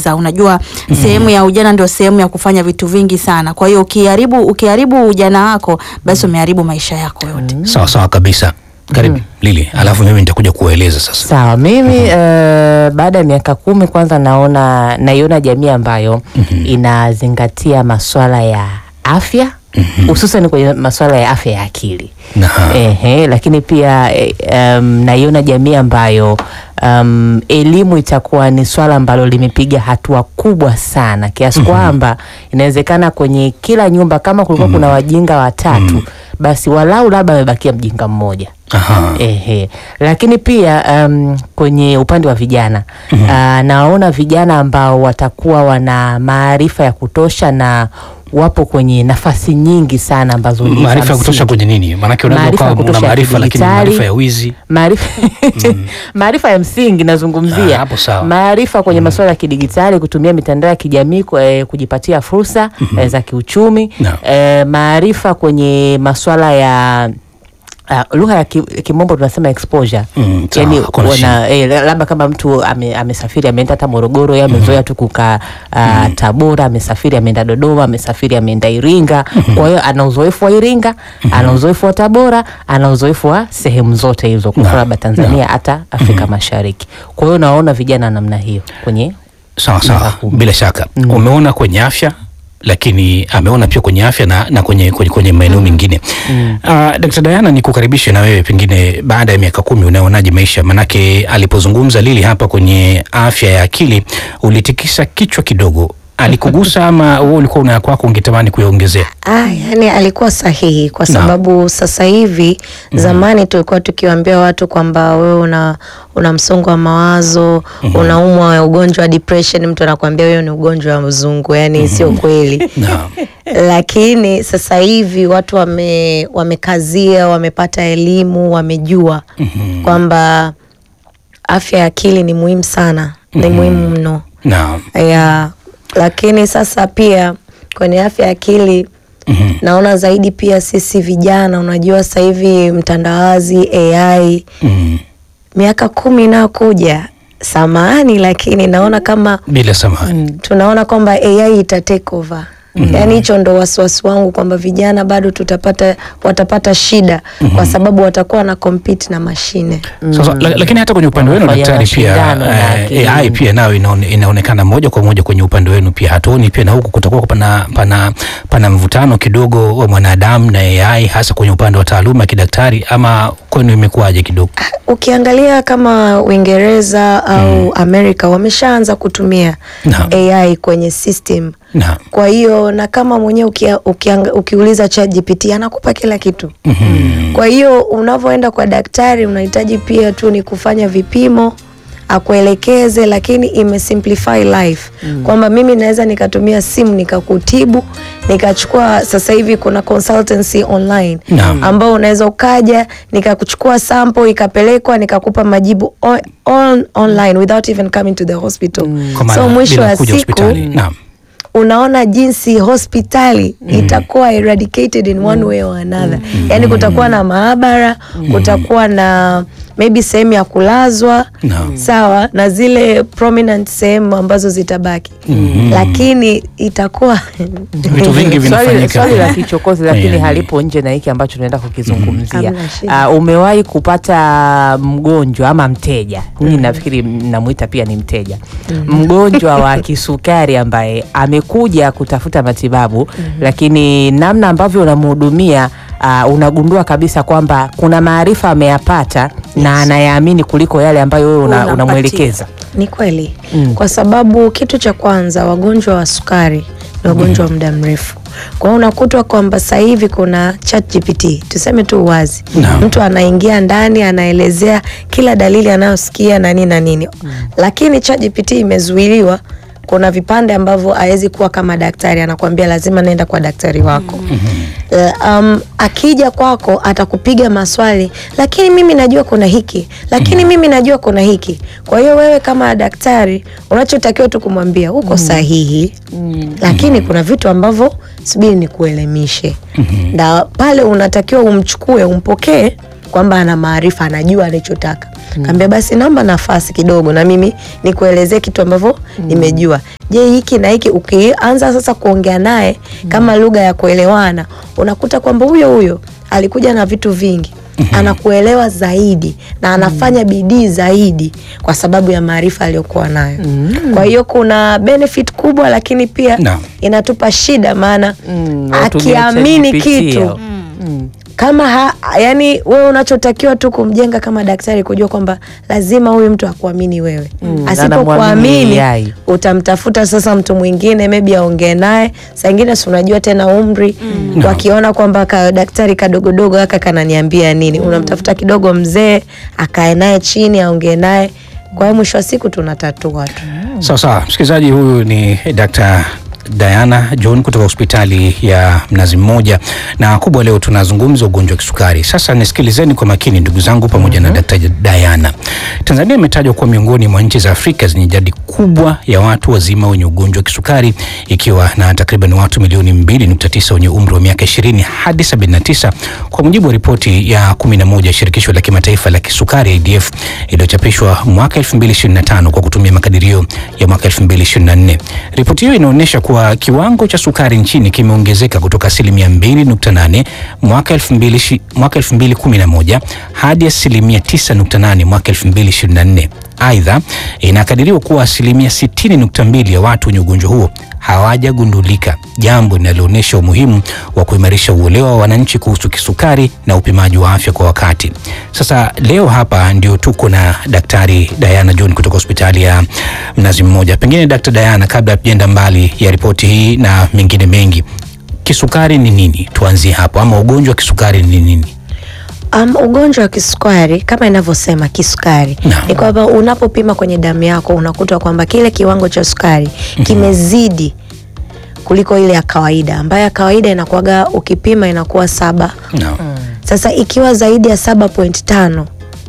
kujieleza. Unajua sehemu ya ujana ndio sehemu ya kufanya vitu vingi sana. Kwa hiyo ukiharibu ukiharibu ujana wako, basi umeharibu maisha yako yote. Sawa sawa kabisa. Karibu Lili, alafu mimi nitakuja kueleza sasa. Sawa, mimi eh, baada ya miaka kumi kwanza naona naiona jamii ambayo inazingatia maswala ya afya hususan kwenye maswala ya afya ya akili. Na Ehe, lakini pia eh, em, naiona jamii ambayo um, elimu itakuwa ni swala ambalo limepiga hatua kubwa sana kiasi kwamba inawezekana kwenye kila nyumba kama kulikuwa kuna wajinga watatu basi walau labda amebakia mjinga mmoja. aha. Ehe. Lakini pia um, kwenye upande wa vijana ah, naona vijana ambao watakuwa wana maarifa ya kutosha na wapo kwenye nafasi nyingi sana ambazo ni za Maarifa ya kutosha msingi. kwenye nini? Maanake unaweza Maarifa ya ukawa una kutosha ya maarifa lakini kidijitali. maarifa ya wizi. maarifa maarifa ya msingi Ah, nazungumzia hapo sawa. maarifa kwenye masuala ya kidigitali kutumia mitandao ya kijamii kwa, eh, kujipatia fursa eh, za kiuchumi Naam. eh, maarifa kwenye masuala ya Uh, lugha ya ki- kimombo tunasema exposure Mm, sawa, yani hakuna wana, eh, labda kama mtu ame- amesafiri ameenda hata Morogoro yeye amezoea tu kukaa uh, Tabora amesafiri ameenda Dodoma amesafiri ameenda Iringa kwa hiyo ana uzoefu wa Iringa ana uzoefu wa Tabora ana uzoefu wa sehemu zote hizo kwa labda Tanzania hata Afrika Mashariki kwa hiyo naona vijana namna hiyo kwenye Sawa sawa, Miaka kumi. bila shaka umeona kwenye afya lakini ameona pia kwenye afya na, na kwenye, kwenye, kwenye maeneo mengine mm. Uh, Dkt. Diana ni kukaribishe na wewe pengine baada ya miaka kumi unaonaje maisha? Manake alipozungumza Lili hapa kwenye afya ya akili ulitikisa kichwa kidogo, alikugusa ama wewe ulikuwa una kwako ungetamani kuyaongezea? Ah, yani alikuwa sahihi kwa Naam. sababu sasa hivi zamani tulikuwa tukiwaambia watu kwamba wewe una una msongo wa mawazo, unaumwa ugonjwa wa depression, mtu anakuambia wewe ni ugonjwa wa mzungu, yani sio kweli. Naam. Lakini sasa hivi watu wame wamekazia, wamepata elimu, wamejua kwamba afya ya akili ni muhimu sana, ni muhimu mno Naam. ya lakini sasa pia kwenye afya ya akili Mhm. naona zaidi pia sisi vijana, unajua sasa hivi mtandawazi, AI, Mm. miaka kumi inayokuja, samahani, lakini naona kama Bila samahani. tunaona kwamba AI ita take over. Yaani hicho ndo wasiwasi wangu kwamba vijana bado tutapata watapata shida kwa sababu watakuwa na compete na mashine. Sasa, la, lakini hata kwenye upande wenu Wanafanya daktari pia mashindano na eh, akili. AI pia nayo inaone, inaonekana moja kwa moja kwenye upande wenu pia, hatuoni pia na huku kutakuwa pana, pana, pana mvutano kidogo wa mwanadamu na AI hasa kwenye upande wa taaluma ya kidaktari, ama kwenu imekuwaje kidogo? Ukiangalia kama Uingereza au Amerika wameshaanza kutumia Naam. AI kwenye system. Naam. Kwa hiyo na kama mwenyewe ukia, ukianga, ukiuliza ChatGPT anakupa kila kitu. Kwa hiyo unavyoenda kwa daktari unahitaji pia tu ni kufanya vipimo akuelekeze, lakini imesimplify life kwamba mimi naweza nikatumia simu nikakutibu, nikachukua. Sasa hivi kuna consultancy online Naam. ambao unaweza ukaja nikakuchukua sample ikapelekwa nikakupa majibu on, on, online without even coming to the hospital. Kwa maana So mwisho bila wa kuja siku hospitali. Naam. unaona jinsi hospitali itakuwa eradicated in one way or another. Yani kutakuwa na maabara, kutakuwa na maybe sehemu ya kulazwa Naam. sawa, na zile prominent sehemu ambazo zitabaki, lakini itakuwa Vitu vingi swali, vinafanyika. swali la kichokozi lakini Yani. halipo nje na hiki ambacho tunaenda kukizungumzia. Hamna shida. Uh, umewahi kupata mgonjwa ama mteja, mimi nafikiri mnamuita pia ni mteja, mgonjwa wa kisukari ambaye amekuja kutafuta matibabu, lakini namna ambavyo unamhudumia uh, unagundua kabisa kwamba kuna maarifa ameyapata na anayaamini kuliko yale ambayo wewe una, Unampatia. unamwelekeza. Ni kweli Mm. kwa sababu kitu cha kwanza, wagonjwa wa sukari ni wagonjwa wa muda mrefu. Kwa hiyo unakutwa kwamba sasa hivi kuna ChatGPT, tuseme tu uwazi, Naam. mtu anaingia ndani anaelezea kila dalili anayosikia na nini na nini, lakini ChatGPT imezuiliwa. Kuna vipande ambavyo hawezi kuwa kama daktari, anakuambia lazima nenda kwa daktari wako. Eh, um, akija kwako atakupiga maswali, lakini mimi najua kuna hiki, lakini mimi najua kuna hiki. Kwa hiyo wewe kama daktari unachotakiwa tu kumwambia uko sahihi, lakini kuna vitu ambavyo subiri nikuelimishe, na pale unatakiwa umchukue, umpokee kwamba ana maarifa, anajua anachotaka. Kaambia basi naomba nafasi kidogo na mimi nikuelezee kitu ambavyo nimejua. Je, hiki na hiki ukianza sasa kuongea naye kama lugha ya kuelewana, unakuta kwamba huyo huyo alikuja na vitu vingi anakuelewa zaidi na anafanya bidii zaidi kwa sababu ya maarifa aliyokuwa nayo. Kwa hiyo kuna benefit kubwa, lakini pia Naam. inatupa shida, maana Mm, watumia akiamini ChatGPT kitu hao. Mm. kama ha, yani wewe unachotakiwa tu kumjenga kama daktari kujua kwamba lazima huyu mtu akuamini wewe. Mm, anamwamini Asipokuamini AI. utamtafuta sasa mtu mwingine maybe aongee naye. Saa ingine si unajua tena umri, wakiona kwamba ka daktari kadogodogo haka kananiambia nini, unamtafuta kidogo mzee akae naye chini aongee naye. Kwa hiyo mwisho wa siku tunatatua tu. Sawa sawa, msikilizaji, huyu ni Dr. Diana John kutoka hospitali ya Mnazi Mmoja, na kubwa leo tunazungumza ugonjwa wa kisukari. Sasa nisikilizeni kwa makini ndugu zangu, pamoja na Dr. Diana. Tanzania imetajwa kuwa miongoni mwa nchi za Afrika zenye idadi kubwa ya watu wazima wenye ugonjwa wa kisukari, ikiwa na takriban watu milioni 2.9 wenye umri wa miaka 20 hadi 79 kwa mujibu wa ripoti ya 11 ya shirikisho la kimataifa la kisukari IDF iliyochapishwa mwaka 2025 kwa kutumia makadirio ya mwaka 2024. Ripoti hiyo inaonyesha kuwa kiwango cha sukari nchini kimeongezeka kutoka asilimia 2.8 mwaka 2000 mwaka 2011 hadi asilimia 9.8 mwaka 2024. Aidha, inakadiriwa kuwa asilimia 60.2 ya watu wenye ugonjwa huo hawajagundulika, jambo linaloonyesha umuhimu wa kuimarisha uelewa wa wananchi kuhusu kisukari na upimaji wa afya kwa wakati. Sasa leo hapa ndio tuko na Daktari Diana John kutoka hospitali ya Mnazi Mmoja. Pengine Dkt. Diana, kabla tujaenda mbali ya ripoti hii na mengine mengi, kisukari ni nini? Tuanzie hapo, ama ugonjwa wa kisukari ni nini? Um, ugonjwa wa kisukari kama inavyosema kisukari Naam. ni kwamba unapopima kwenye damu yako unakuta kwamba kile kiwango cha sukari kimezidi kuliko ile ya kawaida ambayo ya kawaida inakuwaga ukipima inakuwa saba. No. Sasa ikiwa zaidi ya saba point tano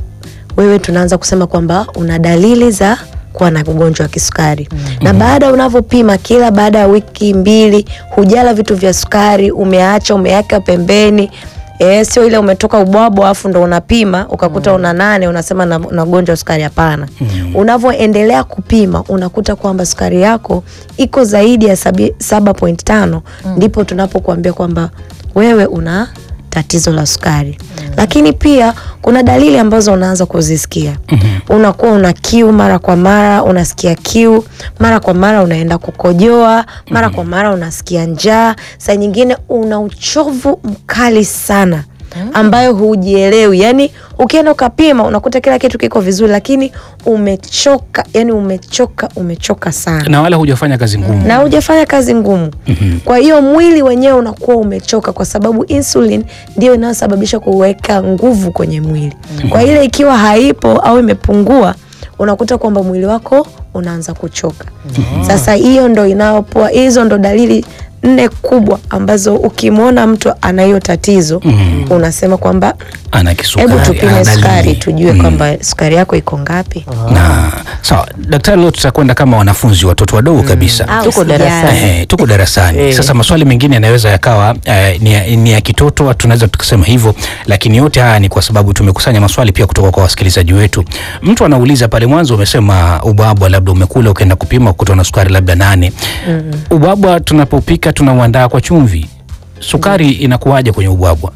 wewe tunaanza kusema kwamba una dalili za kuwa na ugonjwa wa kisukari na baada unavyopima kila baada ya wiki mbili hujala vitu vya sukari umeacha umeacha pembeni E, sio ile umetoka ubwabwa alafu ndo unapima ukakuta una nane unasema na, na ugonjwa wa sukari hapana unavyoendelea kupima unakuta kwamba sukari yako iko zaidi ya sabi- saba point tano ndipo tunapokuambia kwamba wewe una tatizo la sukari lakini pia kuna dalili ambazo unaanza kuzisikia unakuwa una kiu mara kwa mara unasikia kiu mara kwa mara unaenda kukojoa mara kwa mara unasikia njaa saa nyingine una uchovu mkali sana ambayo hujielewi yani ukienda ukapima unakuta kila kitu kiko vizuri lakini umechoka yani umechoka umechoka sana Na wala hujafanya kazi ngumu. na hujafanya kazi ngumu. Kwa hiyo mwili wenyewe unakuwa umechoka, kwa sababu insulin ndio inayosababisha kuweka nguvu kwenye mwili. Kwa ile ikiwa haipo au imepungua, unakuta kwamba mwili wako unaanza kuchoka. Sasa hiyo ndo inayopoa, hizo ndo dalili nne kubwa ambazo ukimwona mtu ana hiyo tatizo unasema kwamba Ana kisukari. hebu tupime ana sukari dalili. tujue kwamba sukari yako iko ngapi. na sawa daktari, leo tutakwenda kama wanafunzi watoto wadogo kabisa. Au Tuko sijali. darasani. Eh, tuko darasani Eh. sasa. Maswali mengine yanaweza yakawa eh, ni, ya- ni ya kitoto, tunaweza tukasema hivyo, lakini yote haya ni kwa sababu tumekusanya maswali pia kutoka kwa wasikilizaji wetu. Mtu anauliza pale mwanzo, umesema ubwabwa labda umekula ukaenda kupima ukuta na sukari labda nane. Ubwabwa tunapopika tunauandaa kwa chumvi, sukari inakuwaje kwenye ubwabwa?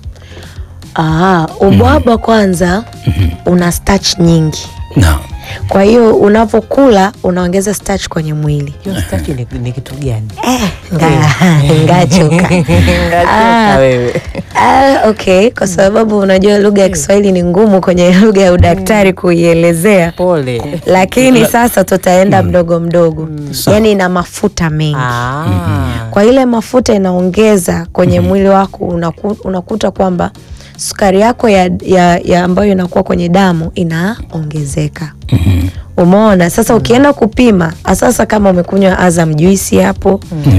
Ah, ubwabwa kwanza una starch nyingi, na kwa hiyo unavyokula unaongeza starch kwenye mwili. Hiyo starch ni, ni kitu gani? Nga- Ngachoka. Ngachoka wewe. Ah, okay, kwa sababu unajua lugha ya Kiswahili ni ngumu kwenye lugha ya udaktari kuielezea, Pole. lakini sasa tutaenda mdogo mdogo, yaani ina mafuta mengi Ah. kwa ile mafuta inaongeza kwenye mwili wako unaku, unakuta kwamba sukari yako ya, ya, ya ambayo inakuwa kwenye damu inaongezeka Umeona sasa, ukienda kupima sasa, kama umekunywa Azam juisi hapo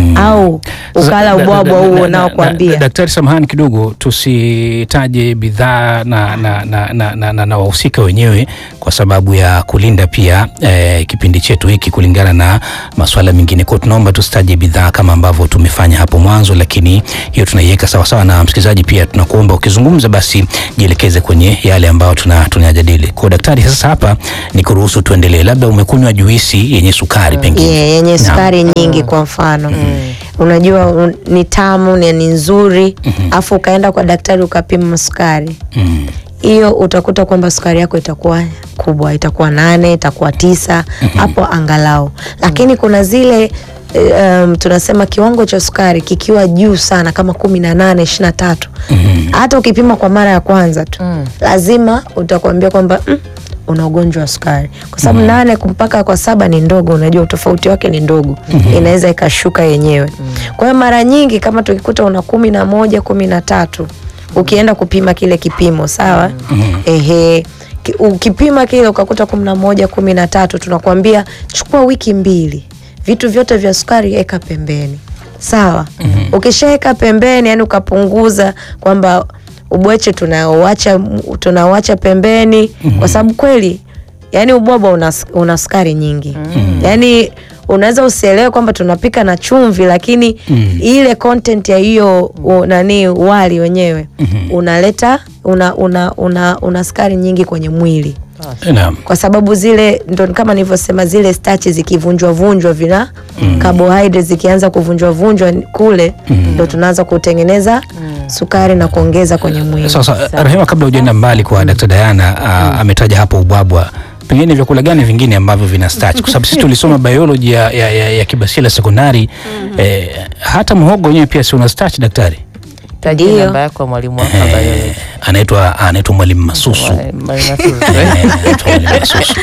au ukala Sasa, ubwabwa da- da- huo da- da- unaokuambia da- Daktari, samahani kidogo, tusitaje bidhaa na, na, na, na, na, na, na wahusika wenyewe kwa sababu ya kulinda pia eh, kipindi chetu hiki kulingana na masuala mengine. Kwa hiyo tunaomba tusitaje bidhaa kama ambavyo tumefanya hapo mwanzo, lakini hiyo tunaiweka sawasawa. Na msikilizaji pia tunakuomba ukizungumza, basi jielekeze kwenye yale ambayo tuna tunayajadili. Kwa hiyo daktari, sasa hapa ni kuruhusu tuendelee, labda umekunywa juisi yenye sukari pengine yeah, yenye Naam. sukari nyingi kwa mfano unajua un, ni tamu ni, ni nzuri afu ukaenda kwa daktari ukapima sukari Mm. hiyo utakuta kwamba sukari yako itakuwa kubwa, itakuwa nane, itakuwa tisa hapo angalau. Lakini kuna zile eh, um, tunasema kiwango cha sukari kikiwa juu sana kama kumi na nane ishirini na tatu hata ukipima kwa mara ya kwanza tu lazima utakwambia kwamba mm, una ugonjwa wa sukari kwa sababu nane mpaka kwa saba ni ndogo, unajua utofauti wake ni ndogo, inaweza ikashuka yenyewe. Kwa hiyo mara nyingi kama tukikuta una kumi na moja kumi na tatu ukienda kupima kile kipimo sawa, ehe, ki- ukipima kile ukakuta kumi na moja kumi na tatu tunakwambia chukua wiki mbili, vitu vyote vya sukari eka pembeni, sawa. Ukishaweka pembeni, yani ukapunguza kwamba ubweche tunaoacha tunaoacha pembeni, kwa sababu kweli yani ubwabwa una, una sukari nyingi yani unaweza usielewe kwamba tunapika na chumvi lakini ile content ya hiyo u- nani wali wenyewe unaleta una, una, una, una sukari nyingi kwenye mwili Naam. kwa sababu zile ndo kama nilivyosema zile stachi zikivunjwa vunjwa vina carbohydrates zikianza kuvunjwa vunjwa kule ndo tunaanza kutengeneza sukari na kuongeza kwenye mwili Sasa Rahima, kabla hujaenda mbali kwa Dr. Diana uh, ametaja hapo ubwabwa, pengine vyakula gani vingine ambavyo vina starch? Kwa sababu sisi tulisoma biology ya, ya, ya, ya Kibasila sekondari eh, hata mhogo wenyewe pia si una starch daktari? Tajia Ndio. namba yako mwalimu wako wa Eh, biology. anaitwa anaitwa mwalimu Masusu. Mwalimu Masusu, Eh, eh? anaitwa mwalimu Masusu.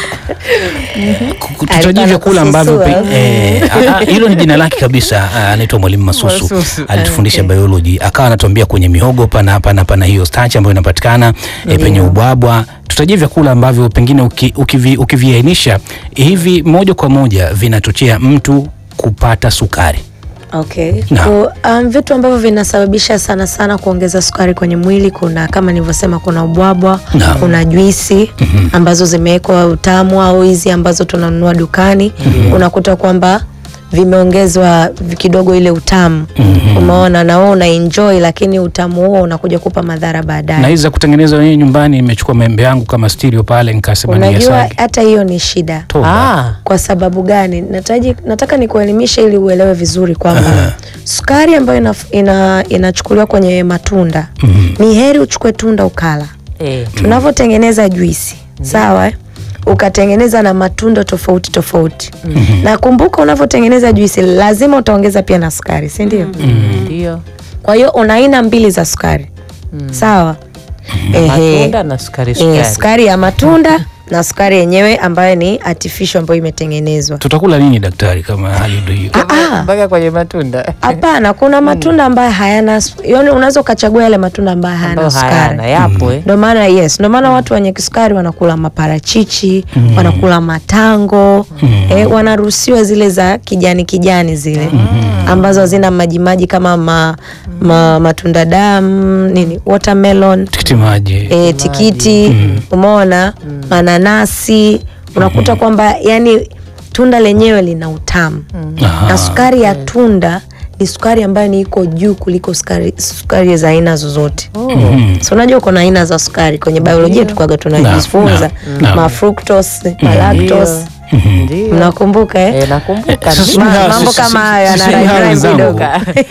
Ku- ku- Tutajie Alikuwa vyakula ambavyo pe- anakususua. eh, ah, ah, hilo ni jina lake kabisa. ah, Anaitwa mwalimu Masusu, Masusu. alitufundisha biology, akawa anatuambia kwenye mihogo pana pana pana hiyo starch ambayo inapatikana eh, penye ubwabwa. Tutajie vyakula ambavyo pengine uki- ukivi- ukiviainisha hivi moja kwa moja vinachochea mtu kupata sukari. Okay. Naam. Ku- Um, vitu ambavyo vinasababisha sana sana kuongeza sukari kwenye mwili kuna kama nilivyosema, kuna ubwabwa, Naam. kuna juisi ambazo zimewekwa utamu au hizi ambazo tunanunua dukani unakuta kwamba vimeongezwa vi- kidogo ile utamu umeona, na wewe una enjoy, lakini utamu huo unakuja kupa madhara Na baadaye. hizi za kutengeneza wenyewe nyumbani, nimechukua maembe yangu kama stereo pale nikasema ni Unajua yasage. hata hiyo ni shida. Toba. Ah, Kwa sababu gani? Nataji, nataka nikuelimishe ili uelewe vizuri kwamba sukari ambayo ina, ina, inachukuliwa kwenye matunda ni heri uchukue tunda ukala. eh. Tunavyotengeneza juisi sawa, eh? ukatengeneza na matunda tofauti tofauti, na kumbuka, unavyotengeneza juisi lazima utaongeza pia na sukari, si ndio? Ndio. Kwa hiyo una aina mbili za sukari sawa. Ehe. Matunda na sukari Eh, sukari. sukari ya matunda na sukari yenyewe ambayo ni artificial ambayo imetengenezwa. Tutakula nini daktari kama hali ndio hiyo? Ah, Mpaka kwenye matunda. Hapana, kuna matunda ambayo hayana, yaani unaweza ukachagua yale matunda ambayo hayana Ambayo hayana sukari. yapo eh. Ndio maana yes, ndio maana watu wenye kisukari wanakula maparachichi, wanakula matango, eh, wanaruhusiwa zile za kijani kijani zile ambazo hazina majimaji kama ma, ma, matunda damu nini, watermelon, Tikiti maji. eh, tikiti, umeona, mananasi, unakuta kwamba yani tunda lenyewe lina utamu Aha. na sukari ya tunda ni sukari ambayo ni iko juu kuliko sukari, sukari za aina zozote. So unajua kuna aina za sukari kwenye biolojia tukwaga tunajifunza naam, naam. ma fructose, ma lactose. Ndio. Mnakumbuka eh? Eh, nakumbuka. Sasa ndio. sijui hawa- mambo sisi- kama hayo sisi- yana sisi hawa rhyme wenzangu. kidogo.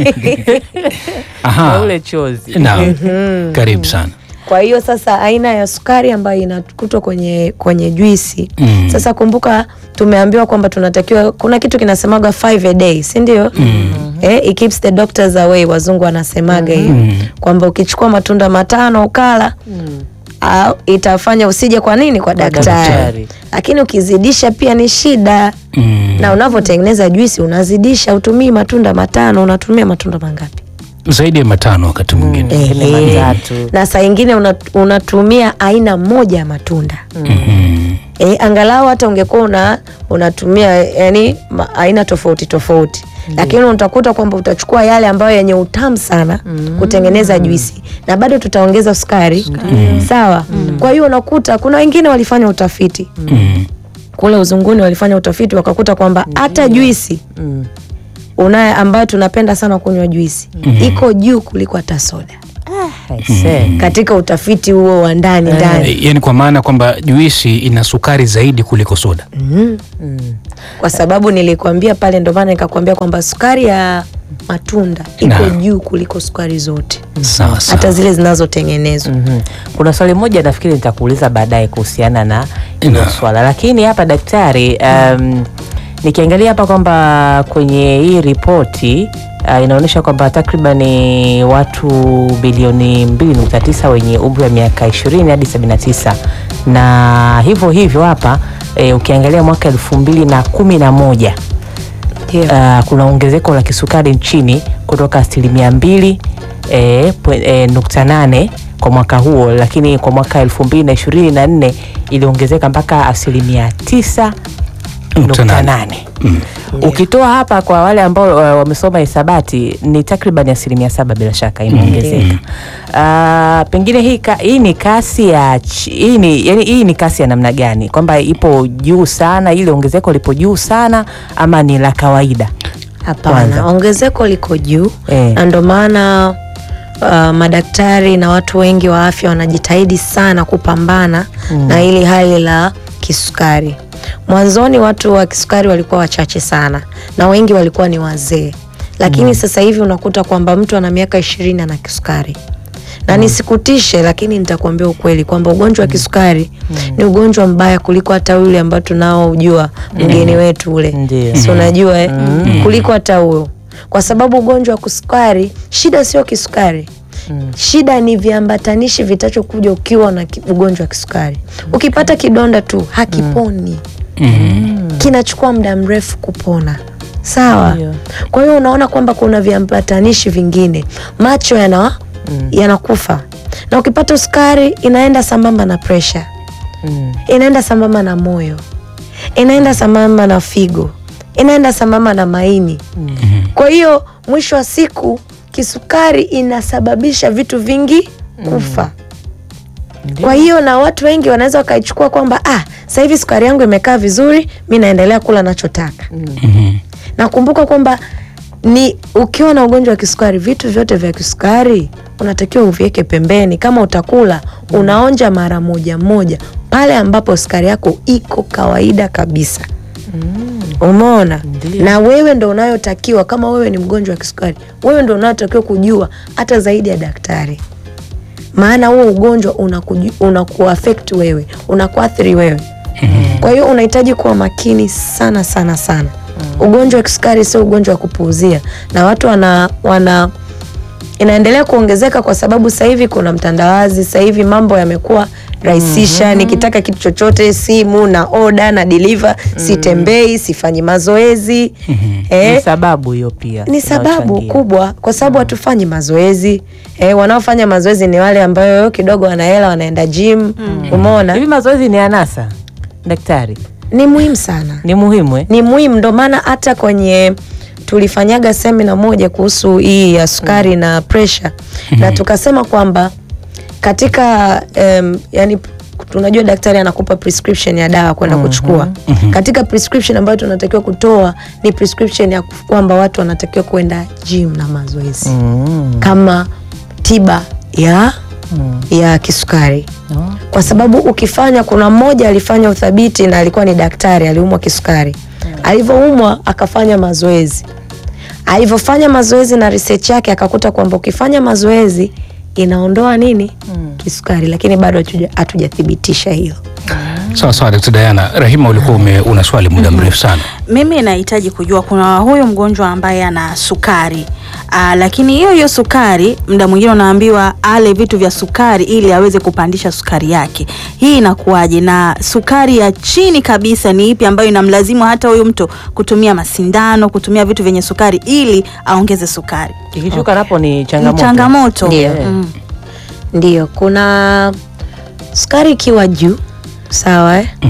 Aha. Na ule chozi. Naam. Karibu sana. Kwa hiyo sasa aina ya sukari ambayo inakutwa kwenye kwenye juisi Mm. sasa kumbuka, tumeambiwa kwamba tunatakiwa, kuna kitu kinasemaga 5 a day, si ndio? Eh, it keeps the doctors away, wazungu wanasemaga hiyo kwamba ukichukua matunda matano ukala au itafanya usije kwa nini kwa daktari, daktari. lakini ukizidisha pia ni shida Mm. na unavyotengeneza juisi unazidisha, utumii matunda matano, unatumia matunda mangapi? Zaidi ya matano wakati mwingine. Pengine Ehe. matatu. na saa ingine una, unatumia aina moja ya matunda Mhm. E, angalau hata ungekuwa una, unatumia yani ma- aina tofauti tofauti lakini utakuta kwamba utachukua yale ambayo yenye utamu sana kutengeneza juisi na bado tutaongeza sukari sawa. Kwa hiyo unakuta kuna wengine walifanya utafiti Mm. kule uzunguni, walifanya utafiti wakakuta kwamba hata juisi Mm. unaye ambayo tunapenda sana kunywa juisi iko juu kuliko hata soda Aise. katika utafiti huo wa ndani ndani. E, yani kwa maana kwamba juisi ina sukari zaidi kuliko soda. Mhm. Mm. kwa sababu nilikwambia pale, ndo maana nikakwambia kwamba sukari ya matunda iko Na. juu kuliko sukari zote, Sawa hata sawa. zile zinazotengenezwa. Mhm. Kuna swali moja nafikiri nitakuuliza baadaye kuhusiana na hilo Na. swala, lakini hapa daktari, um, nikiangalia hapa kwamba kwenye hii ripoti uh, inaonyesha kwamba takribani watu bilioni 2.9 wenye umri wa miaka 20 hadi 79 na hivyo hivyo hapa e, ukiangalia mwaka elfu mbili na kumi na moja Ndio. uh, kuna ongezeko la kisukari nchini kutoka asilimia mbili eh, pwe- eh, nukta nane kwa mwaka huo, lakini kwa mwaka elfu mbili na ishirini na nne iliongezeka mpaka asilimia tisa Nukta nukta nane. nane. Ukitoa hapa kwa wale ambao uh, wamesoma hisabati ni takriban asilimia saba bila shaka imeongezeka. Uh, pengine hii, ka, hii ni kasi ya chi- hii ni, yani, hii ni kasi ya namna gani, kwamba ipo juu sana, ile ongezeko lipo juu sana ama ni la kawaida? Hapana, Kwanza. ongezeko liko juu Eh. na ndo maana uh, madaktari na watu wengi wa afya wanajitahidi sana kupambana na hili hali la kisukari. Mwanzoni watu wa kisukari walikuwa wachache sana na wengi walikuwa ni wazee, lakini sasa hivi unakuta kwamba mtu ana miaka ishirini ana kisukari na nisikutishe, lakini nitakuambia ukweli kwamba ugonjwa wa kisukari ni ugonjwa mbaya kuliko hata ule ambao tunaojua mgeni wetu ule, Ndio. si unajua eh? kuliko hata huyo, kwa sababu ugonjwa wa kisukari, shida sio kisukari shida ni viambatanishi vitachokuja ukiwa na ki- ugonjwa wa kisukari. Ukipata kidonda tu hakiponi, kinachukua muda mrefu kupona. Sawa. Ndio. Kwa hiyo unaona kwamba kuna viambatanishi vingine, macho yana yanakufa, na ukipata sukari inaenda sambamba na presha, Mm. inaenda sambamba na moyo, inaenda sambamba na figo, inaenda sambamba na maini. Kwa hiyo mwisho wa siku kisukari inasababisha vitu vingi kufa. Kwa hiyo na watu wengi wanaweza wakaichukua kwamba ah, sasa hivi sukari yangu imekaa vizuri, mi naendelea kula nachotaka. Mhm. Nakumbuka kwamba ni ukiwa na ugonjwa wa kisukari, vitu vyote vya kisukari unatakiwa uviweke pembeni. Kama utakula unaonja mara moja moja pale ambapo sukari yako iko kawaida kabisa. Umeona? Ndiyo. Na wewe ndo unayotakiwa, kama wewe ni mgonjwa wa kisukari, wewe ndo unayotakiwa kujua hata zaidi ya daktari, maana huo ugonjwa unakuju- unakuaffect wewe, unakuathiri wewe. Kwa hiyo unahitaji kuwa makini sana sana sana. Ugonjwa wa kisukari sio ugonjwa wa kupuuzia, na watu wana, wana inaendelea kuongezeka kwa sababu sasa hivi kuna mtandawazi. Sasa hivi mambo yamekuwa rahisisha. Nikitaka kitu chochote, simu na oda na deliver, sitembei, sifanyi mazoezi Ni eh, sababu hiyo pia ni sababu inayochangia. kubwa, kwa sababu hatufanyi mazoezi eh, wanaofanya mazoezi ni wale ambayo kidogo wana hela, wanaenda gym. Umeona, Hivi mazoezi ni anasa daktari? ni muhimu sana Ni muhimu eh? ni muhimu, ndo maana hata kwenye tulifanyaga semina moja kuhusu hii ya sukari na presha na tukasema kwamba katika um, yani tunajua daktari anakupa prescription ya dawa kwenda kuchukua. Katika prescription ambayo tunatakiwa kutoa ni prescription ya kwamba watu wanatakiwa kwenda gym na mazoezi Mm. kama tiba ya Mm. ya kisukari No. kwa sababu ukifanya, kuna mmoja alifanya uthabiti na alikuwa ni daktari, aliumwa kisukari. Alivyoumwa akafanya mazoezi, alivyofanya mazoezi na research yake akakuta kwamba ukifanya mazoezi inaondoa nini kisukari, lakini bado hatuja- hatujathibitisha hilo. Sawa sawa, Dkt. Diana. Rahima, ulikuwa ume, una swali muda mrefu sana. Mimi nahitaji kujua kuna huyu mgonjwa ambaye ana sukari aa, lakini hiyo hiyo sukari muda mwingine unaambiwa ale vitu vya sukari ili aweze kupandisha sukari yake. Hii inakuwaje? Na sukari ya chini kabisa ni ipi ambayo inamlazimu hata huyu mtu kutumia masindano, kutumia vitu vyenye sukari ili aongeze sukari? Ikishuka napo ni Ni changamoto. changamoto. Ndio. Mm. Ndio, kuna sukari ikiwa juu sawa eh?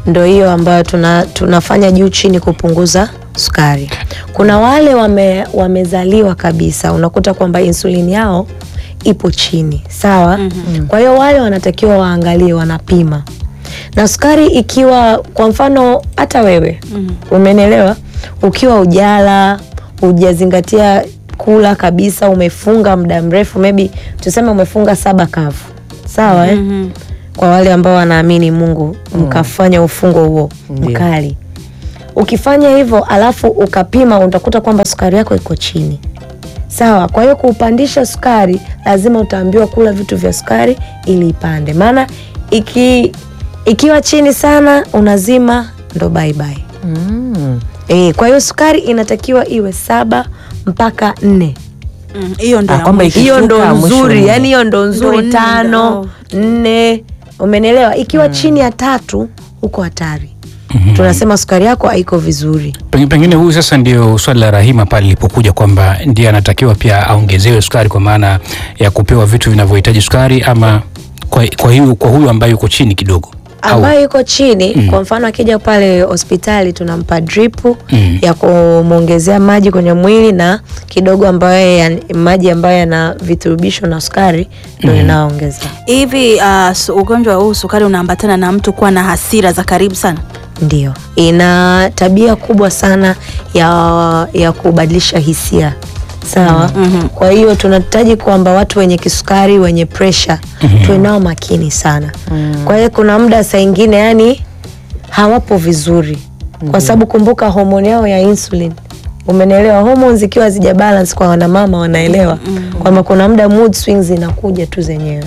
ndo hiyo ambayo tuna, tunafanya juu chini kupunguza sukari. Kuna wale wame, wamezaliwa kabisa, unakuta kwamba insulini yao ipo chini, sawa. Kwa hiyo wale wanatakiwa waangalie, wanapima na sukari ikiwa, kwa mfano hata wewe umenielewa, ukiwa ujala hujazingatia kula kabisa, umefunga muda mrefu, maybe tuseme umefunga saba kavu, sawa eh? Kwa wale ambao wanaamini Mungu, mkafanya ufungo huo Ndio. mkali ukifanya hivyo alafu ukapima utakuta kwamba sukari yako iko chini sawa. Kwa hiyo kuupandisha sukari lazima utaambiwa kula vitu vya sukari ili ipande, maana iki, ikiwa chini sana unazima ndo bye bye. Mm. E, kwa hiyo sukari inatakiwa iwe saba mpaka nne. Mm, hiyo ndo Ah, ya kwamba mwisho. Hiyo ndo Ikishuka, mwisho nzuri, nne. yani hiyo ndo nzuri. nne, Tano, nne, umenelewa? Ikiwa chini ya tatu uko hatari, tunasema sukari yako haiko vizuri. Pengine, pengine huyu sasa ndio swali la Rahima pale lilipokuja kwamba ndiye anatakiwa pia aongezewe sukari kwa maana ya kupewa vitu vinavyohitaji sukari ama kwa, kwa, hiyo, kwa huyu ambaye yuko chini kidogo au ambayo yuko chini kwa mfano akija pale hospitali tunampa dripu Mm. ya kumwongezea maji kwenye mwili na kidogo ambayo ya, maji ambayo yana viturubisho na sukari ndo inaongeza hivi uh, su- ugonjwa huu sukari unaambatana na mtu kuwa na hasira za karibu sana ndio ina tabia kubwa sana ya, ya kubadilisha hisia sawa kwa hiyo tunahitaji kwamba watu wenye kisukari wenye presha tuwe nao makini sana kwa hiyo kuna muda saa ingine yani hawapo vizuri kwa sababu kumbuka homoni yao ya insulin umenielewa hormones zikiwa hazija balance kwa wanamama wanaelewa kwamba kuna muda mood swings zinakuja tu zenyewe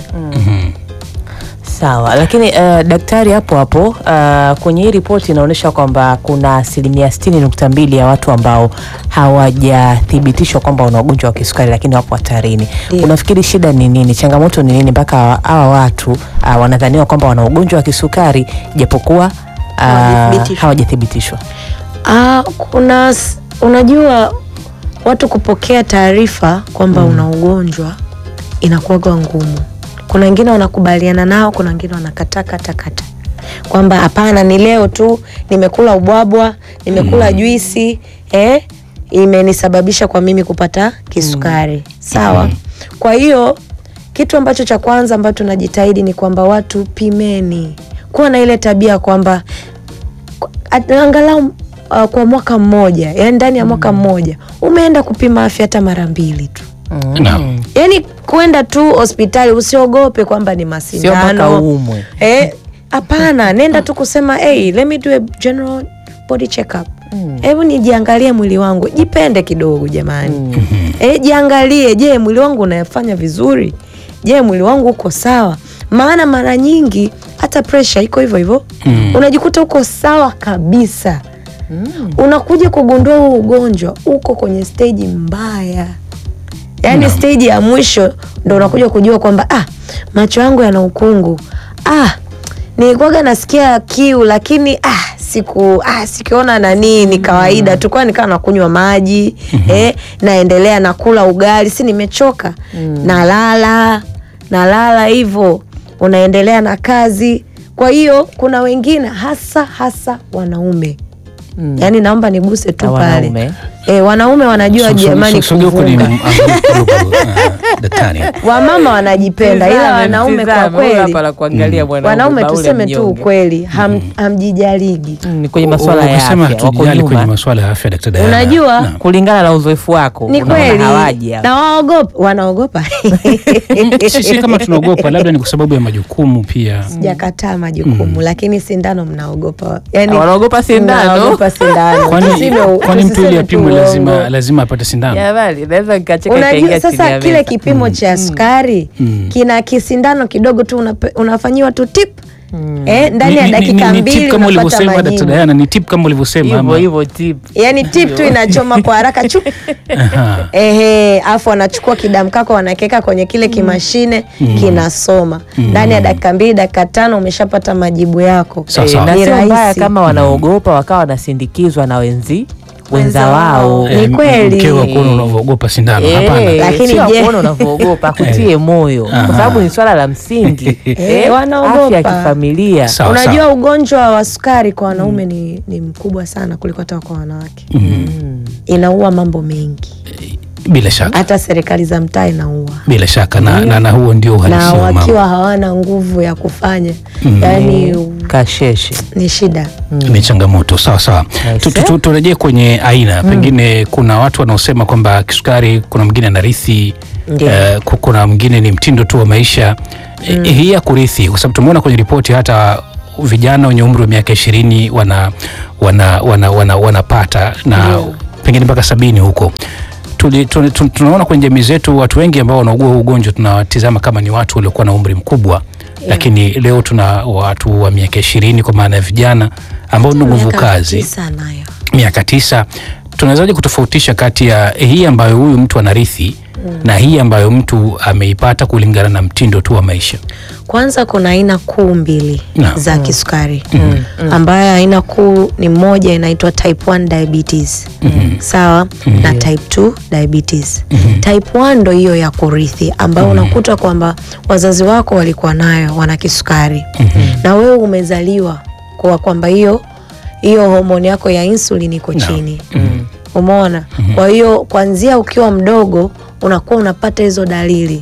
Sawa, lakini uh, daktari, hapo hapo uh, kwenye hii ripoti inaonyesha kwamba kuna asilimia sitini nukta mbili ya watu ambao hawajathibitishwa kwamba wana ugonjwa wa kisukari lakini wapo hatarini. Ndio. Unafikiri shida ni nini? Changamoto ni nini mpaka hawa- hawa watu uh, wanadhaniwa kwamba wana ugonjwa wa kisukari japokuwa uh, Hawajathibitishwa. hawajathibitishwa? Ah, kuna s- unajua watu kupokea taarifa kwamba una ugonjwa inakuwaga ngumu. Kuna wengine wanakubaliana nao, kuna wengine wanakataa kata kata kwamba hapana, ni leo tu nimekula ubwabwa, nimekula juisi eh, imenisababisha kwa mimi kupata kisukari. Sawa. Kwa hiyo kitu ambacho cha kwanza ambacho tunajitahidi ni kwamba watu pimeni, kuwa na ile tabia kwamba at- angalau uh, kwa mwaka mmoja, yani ndani ya mwaka mmoja umeenda kupima afya hata mara mbili tu, Naam. yani kwenda tu hospitali, usiogope kwamba ni Sio mpaka masindano uumwe. eh, hapana, nenda tu kusema hey, let me do a general body check up. Hebu nijiangalie mwili wangu, jipende kidogo jamani. Eh, jiangalie, je, mwili wangu unafanya vizuri? Je, mwili wangu uko sawa? Maana mara nyingi hata pressure iko hivyo hivyo, unajikuta uko sawa kabisa, unakuja kugundua huu ugonjwa uko kwenye stage mbaya yaani stage ya mwisho ndo unakuja kujua kwamba ah, macho yangu yana ukungu ah, nilikuwaga nasikia kiu lakini ah, siku ah, sikiona nanii ni kawaida tu kwa nikawa nakunywa maji eh, naendelea nakula ugali si nimechoka nalala nalala hivyo unaendelea na kazi kwa hiyo kuna wengine hasa hasa wanaume yaani naomba niguse tu Na pale wanaume. eh, wanaume wanajua So- so- jamani so- sogea kwenye kuvunga m- kidogo, ah, daktari. wamama wanajipenda ila Tizame, wanaume kwa tizame, huyu kweli hapa la kuangalia mwanaume, wanaume baule tuseme tu mnyonge. ukweli ham, hamjijaligi Mm, kwenye masuala ya Ukisema afya wako hatujali kwenye nyuma masuala ya afya Dr. Diana. Unajua, Naam. kulingana na uzoefu wako ni unaona kweli hawaji hapa. na waogopa wanaogopa sisi kama tunaogopa labda ni kwa sababu ya majukumu pia sijakataa majukumu lakini sindano mnaogopa yani, Wanaogopa sindano? mnaogopa sindano kwani Tusime- kwani mtu ili tusiseme tu apimwe lazima uongo. lazima apate sindano Jamani, naweza nikacheka unajua ikaingia chini sasa ya kile meza. kipimo cha sukari kina kisindano kidogo tu unape- unafanyiwa tu tip eh, ndani ya Ni- ni- ni- dakika ni mbili tip kama unapata ulivyosema Dr. majibu Diana ni tip kama ulivyosema hivyo ama hivyo tip yani tip tu inachoma kwa haraka chup Aha. Ehe, afu wanachukua kidamu kako wanakiweka kwenye kile kimashine kinasoma ndani ya dakika mbili dakika tano umeshapata majibu yako Sawa, Eh, sawa. na Ni sio mbaya rahisi. kama wanaogopa wakawa wanasindikizwa na wenzi wenza wao. Ni Eh, kweli. mkeo akuona unavyoogopa sindano Eh, hapana Lakini sio je- kuona unavyoogopa kutie moyo Aha. kwa sababu ni swala la msingi Eh, wanaogopa. afya ya kifamilia Sawa, Unajua sawa. ugonjwa wa sukari kwa wanaume ni, ni mkubwa sana kuliko hata kwa wanawake. Mhm. Inaua mambo mengi, bila shaka hata serikali za mtaa inaua, bila shaka na, na, na huo ndio na uhalisia wa mambo wakiwa hawana nguvu ya kufanya Mm. yani kasheshe ni shida. ni changamoto sawa sawa. Tu- tu- tu- Turejee kwenye aina, pengine kuna watu wanaosema kwamba kisukari, kuna mwingine anarithi Ndio. eh, ku- kuna mwingine ni mtindo tu wa maisha Eh, hii ya kurithi, kwa sababu tumeona kwenye ripoti hata vijana wenye umri wa miaka ishirini wana wana wana wana wanapata na Ndio. pengine mpaka sabini huko Tuli- tu- tu- tunaona kwenye jamii zetu watu wengi ambao wanaugua huu ugonjwa tunawatizama kama ni watu waliokuwa na umri mkubwa lakini leo tuna watu wa miaka ishirini kwa maana ya vijana ambao ni nguvu Miaka kazi tisa nayo miaka tisa tunawezaje kutofautisha kati ya hii ambayo huyu mtu anarithi na hii ambayo mtu ameipata kulingana na mtindo tu wa maisha Kwanza kuna aina kuu mbili Naam. za kisukari ambayo aina kuu ni moja inaitwa type 1 diabetes sawa, na type 2 diabetes. Type 1 ndo hiyo ya kurithi ambayo unakuta kwamba wazazi wako walikuwa nayo, wana kisukari na wewe umezaliwa kwa kwamba hiyo hiyo homoni yako ya insulin iko chini umeona. Kwa hiyo kuanzia ukiwa mdogo unakuwa unapata hizo dalili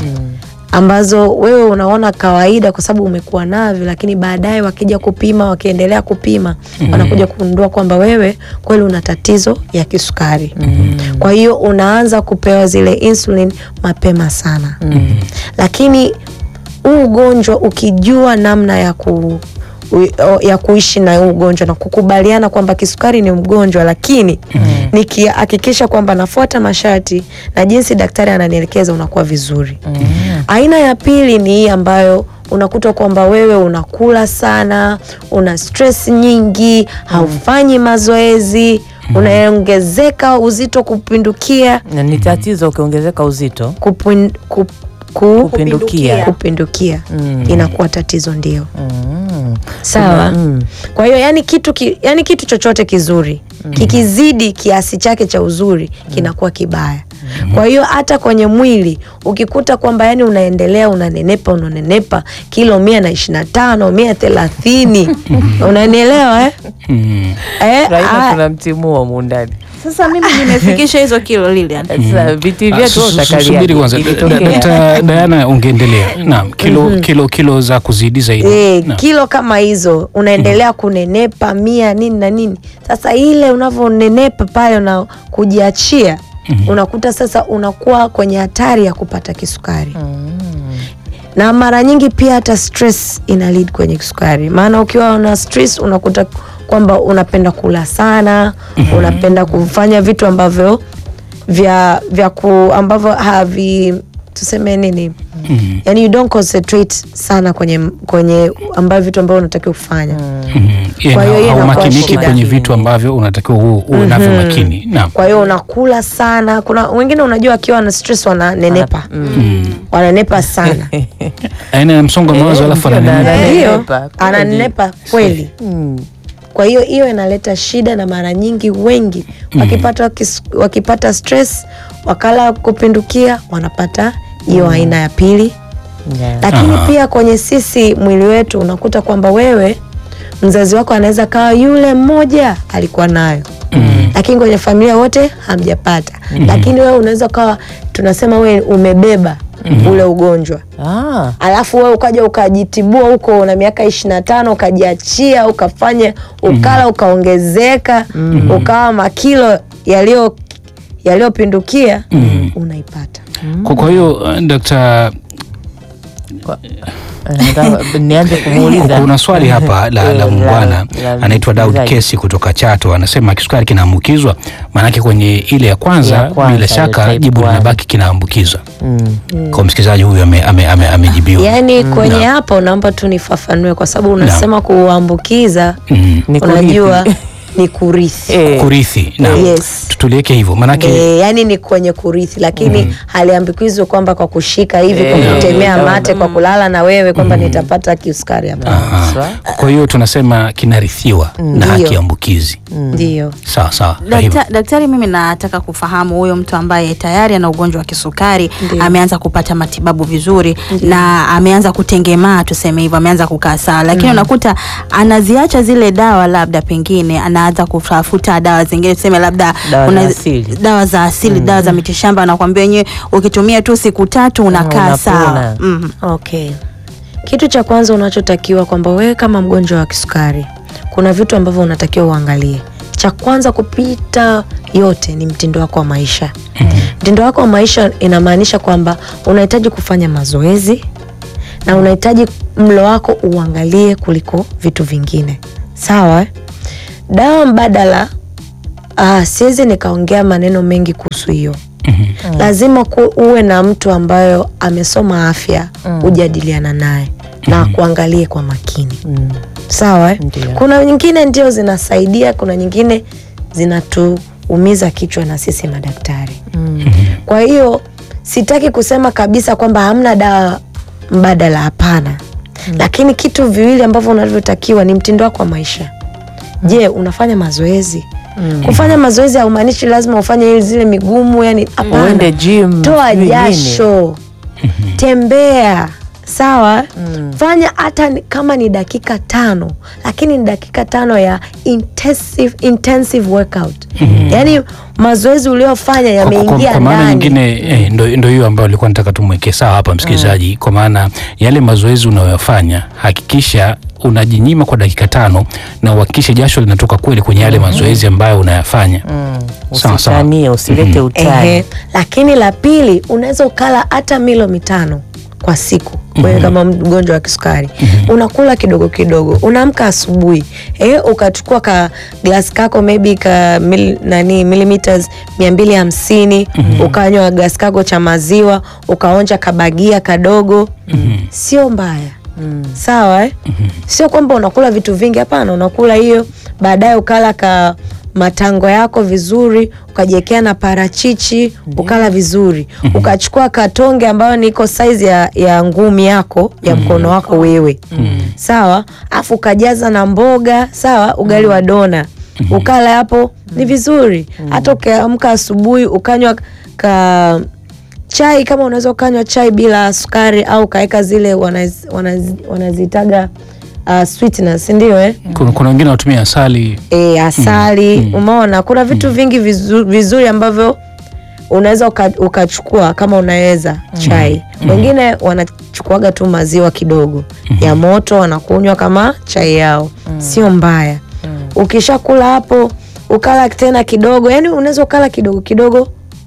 ambazo wewe unaona kawaida kwa sababu umekuwa navyo, lakini baadaye wakija kupima, wakiendelea kupima, wanakuja kugundua kwamba wewe kweli una tatizo ya kisukari. Kwa hiyo unaanza kupewa zile insulin mapema sana. Lakini huu ugonjwa ukijua namna ya ku u- ya kuishi na huu ugonjwa na kukubaliana kwamba kisukari ni mgonjwa, lakini nikihakikisha kwamba nafuata masharti na jinsi daktari ananielekeza, unakuwa vizuri. Aina ya pili ni hii ambayo unakuta kwamba wewe unakula sana, una stress nyingi, haufanyi mazoezi, unaongezeka uzito kupindukia na ni tatizo ukiongezeka uzito kupin, kup, ku, kupindukia kupindukia Mm. inakuwa tatizo ndio. Mm. Sawa. Mm. Kwa hiyo yani kitu ki, yani kitu chochote kizuri kikizidi kiasi chake cha uzuri kinakuwa kibaya. Kwa hiyo hata kwenye mwili ukikuta kwamba yani unaendelea unanenepa unanenepa kilo mia na ishirini na tano mia thelathini unanielewa eh? mm. Eh, Raina ah, tunamtimua mundani Sasa mimi nimefikisha hizo kilo Lilian. sasa viti Ah, vyetu su- su- utakalia subiri kwanza ilitokea. Dkt. Diana ungeendelea naam kilo, kilo, kilo za kuzidi zaidi Eh, Naam. kilo kama hizo unaendelea kunenepa mia nini na nini. Sasa ile unavyonenepa pale na kujiachia unakuta sasa unakuwa kwenye hatari ya kupata kisukari na mara nyingi pia hata stress ina lead kwenye kisukari, maana ukiwa una stress unakuta kwamba unapenda kula sana unapenda kufanya vitu ambavyo vya vya ku ambavyo havi tuseme nini Mhm. yani you don't concentrate sana kwenye kwenye ambavyo vitu ambavyo unatakiwa kufanya Mhm. Yeah, Kwa hiyo na hiyo inakuwa haumakiniki shida. kwenye vitu ambavyo unatakiwa uwe uwe navyo makini naam kwa hiyo unakula sana kuna wengine unajua akiwa na stress wananenepa wananenepa sana aina ya msongo wa mawazo alafu ndio, na- ananini na- ndio Ananenepa, kweli. ananenepa kweli Mm. kwa hiyo hiyo inaleta shida na mara nyingi wengi wakipata, kis- wakipata stress wakala kupindukia wanapata hiyo aina ya pili Yeah. lakini Aha. pia kwenye sisi mwili wetu unakuta kwamba wewe mzazi wako anaweza kawa yule mmoja alikuwa nayo lakini kwenye familia wote hamjapata lakini wewe unaweza kawa tunasema wewe umebeba ule ugonjwa Ah. alafu wewe ukaja ukajitibua huko na miaka ishirini na tano ukajiachia ukafanya ukala ukaongezeka ukawa makilo yaliyo yaliyopindukia unaipata kwa kwa hiyo uh, Dr. Nataka- nianze kumuuliza kuna swali hapa la, la La- muungwana la anaitwa Daud msikilizaji. Kesi kutoka Chato, anasema kisukari kinaambukizwa. Maanake kwenye ile ya kwanza, Ya kwanza, bila ile shaka type jibu one. linabaki kinaambukizwa. Mm. Kwa msikilizaji huyu ame- ame- ame- amejibiwa. yaani kwenye hapo naomba tu nifafanue kwa sababu unasema kuambukiza Mm. Ni unajua kurithi. ni kurithi Eh. kurithi na Yes. tuliweke hivyo maanake E, yani ni kwenye kurithi lakini haliambikizwi kwamba kwa kushika hivi kwa Eh, kutemea no, mate kwa kulala na wewe kwamba nitapata kisukari hapa Aha. Sawa. kwa hiyo tunasema kinarithiwa na Ndio. haki ya ambukizi ndio sawa sawa Kwa hivyo. Dakta, daktari, mimi nataka kufahamu huyo mtu ambaye tayari ana ugonjwa wa kisukari Ndiyo. ameanza kupata matibabu vizuri na ameanza kutengemaa, tuseme hivyo, ameanza kukaa sawa, lakini unakuta anaziacha zile dawa, labda pengine anaanza kutafuta dawa zingine, tuseme labda Dawa za una- asili. dawa za asili, dawa za mitishamba, anakuambia wenyewe ukitumia tu siku tatu unakaa unapona. sawa. Mhm. Okay. Kitu cha kwanza unachotakiwa kwamba wewe kama mgonjwa wa kisukari, kuna vitu ambavyo unatakiwa uangalie. Cha kwanza kupita yote ni mtindo wako wa maisha. Mtindo wako wa maisha inamaanisha kwamba unahitaji kufanya mazoezi na unahitaji mlo wako uangalie kuliko vitu vingine. Sawa? eh? Dawa mbadala ah, siwezi nikaongea maneno mengi kuhusu hiyo lazima ku, uwe na mtu ambayo amesoma afya ujadiliana naye na kuangalie kwa makini Mm. sawa eh? Ndio. kuna nyingine ndio zinasaidia kuna nyingine zinatuumiza kichwa na sisi madaktari kwa hiyo sitaki kusema kabisa kwamba hamna dawa mbadala hapana lakini kitu viwili ambavyo unavyotakiwa ni mtindo wako wa maisha je unafanya mazoezi kufanya mazoezi haumaanishi lazima ufanye zile migumu yani hapana Uende gym, toa sijui jasho tembea sawa fanya hata ni- kama ni dakika tano lakini ni dakika tano ya intensive, intensive workout yaani mazoezi uliofanya Kwa- kwa- yameingia kwa maana ndani nyingine eh, ndo, ndo hiyo ambayo alikuwa nataka tumwekee sawa hapa msikilizaji kwa maana yale mazoezi unayoyafanya hakikisha unajinyima kwa dakika tano na uhakikishe jasho linatoka kweli kwenye yale mazoezi ambayo unayafanya Mm. Sawa, sawa. Usitanie, usilete utani. Ehe. lakini la pili unaweza ukala hata milo mitano kwa siku wewe kama mgonjwa wa kisukari unakula kidogo kidogo unaamka asubuhi eh, ukachukua ka glasi kako maybe ka mil, nani millimeters mia mbili hamsini ukanywa glasi kako cha maziwa ukaonja kabagia kadogo sio mbaya sawa eh? sio kwamba unakula vitu vingi hapana unakula hiyo baadaye ukala ka matango yako vizuri ukajiekea na parachichi ukala vizuri ukachukua katonge ambayo niko saizi ya, ya ngumi yako ya mkono wako wewe sawa afu ukajaza na mboga sawa ugali wa dona ukala hapo ni vizuri hata ukiamka asubuhi ukanywa ka chai kama unaweza ukanywa chai bila sukari au ukaweka zile wanaz- wanaz- wanazitaga uh, sweetness ndio eh? kuna, kuna wengine wanatumia asali e, asali umeona kuna vitu vingi vizu, vizuri ambavyo unaweza uka- ukachukua kama unaweza chai wengine wanachukuaga tu maziwa kidogo ya moto wanakunywa kama chai yao sio mbaya ukishakula hapo ukala tena kidogo yani unaweza ukala kidogo kidogo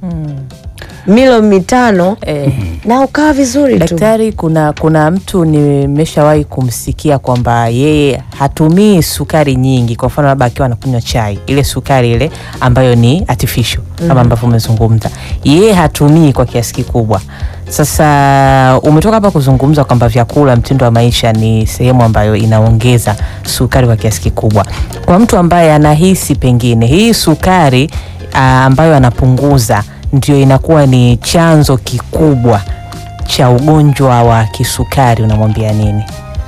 milo mitano Eh. na ukaa vizuri tu Daktari, kuna kuna mtu nimeshawahi kumsikia kwamba yeye hatumii sukari nyingi. Kwa mfano, labda akiwa anakunywa chai, ile sukari ile ambayo ni artificial kama ambavyo umezungumza, yeye hatumii kwa kiasi kikubwa. Sasa umetoka hapa kuzungumza kwamba vyakula, mtindo wa maisha ni sehemu ambayo inaongeza sukari kwa kiasi kikubwa. Kwa mtu ambaye anahisi pengine hii sukari ah, ambayo anapunguza ndio inakuwa ni chanzo kikubwa cha ugonjwa wa kisukari, unamwambia nini?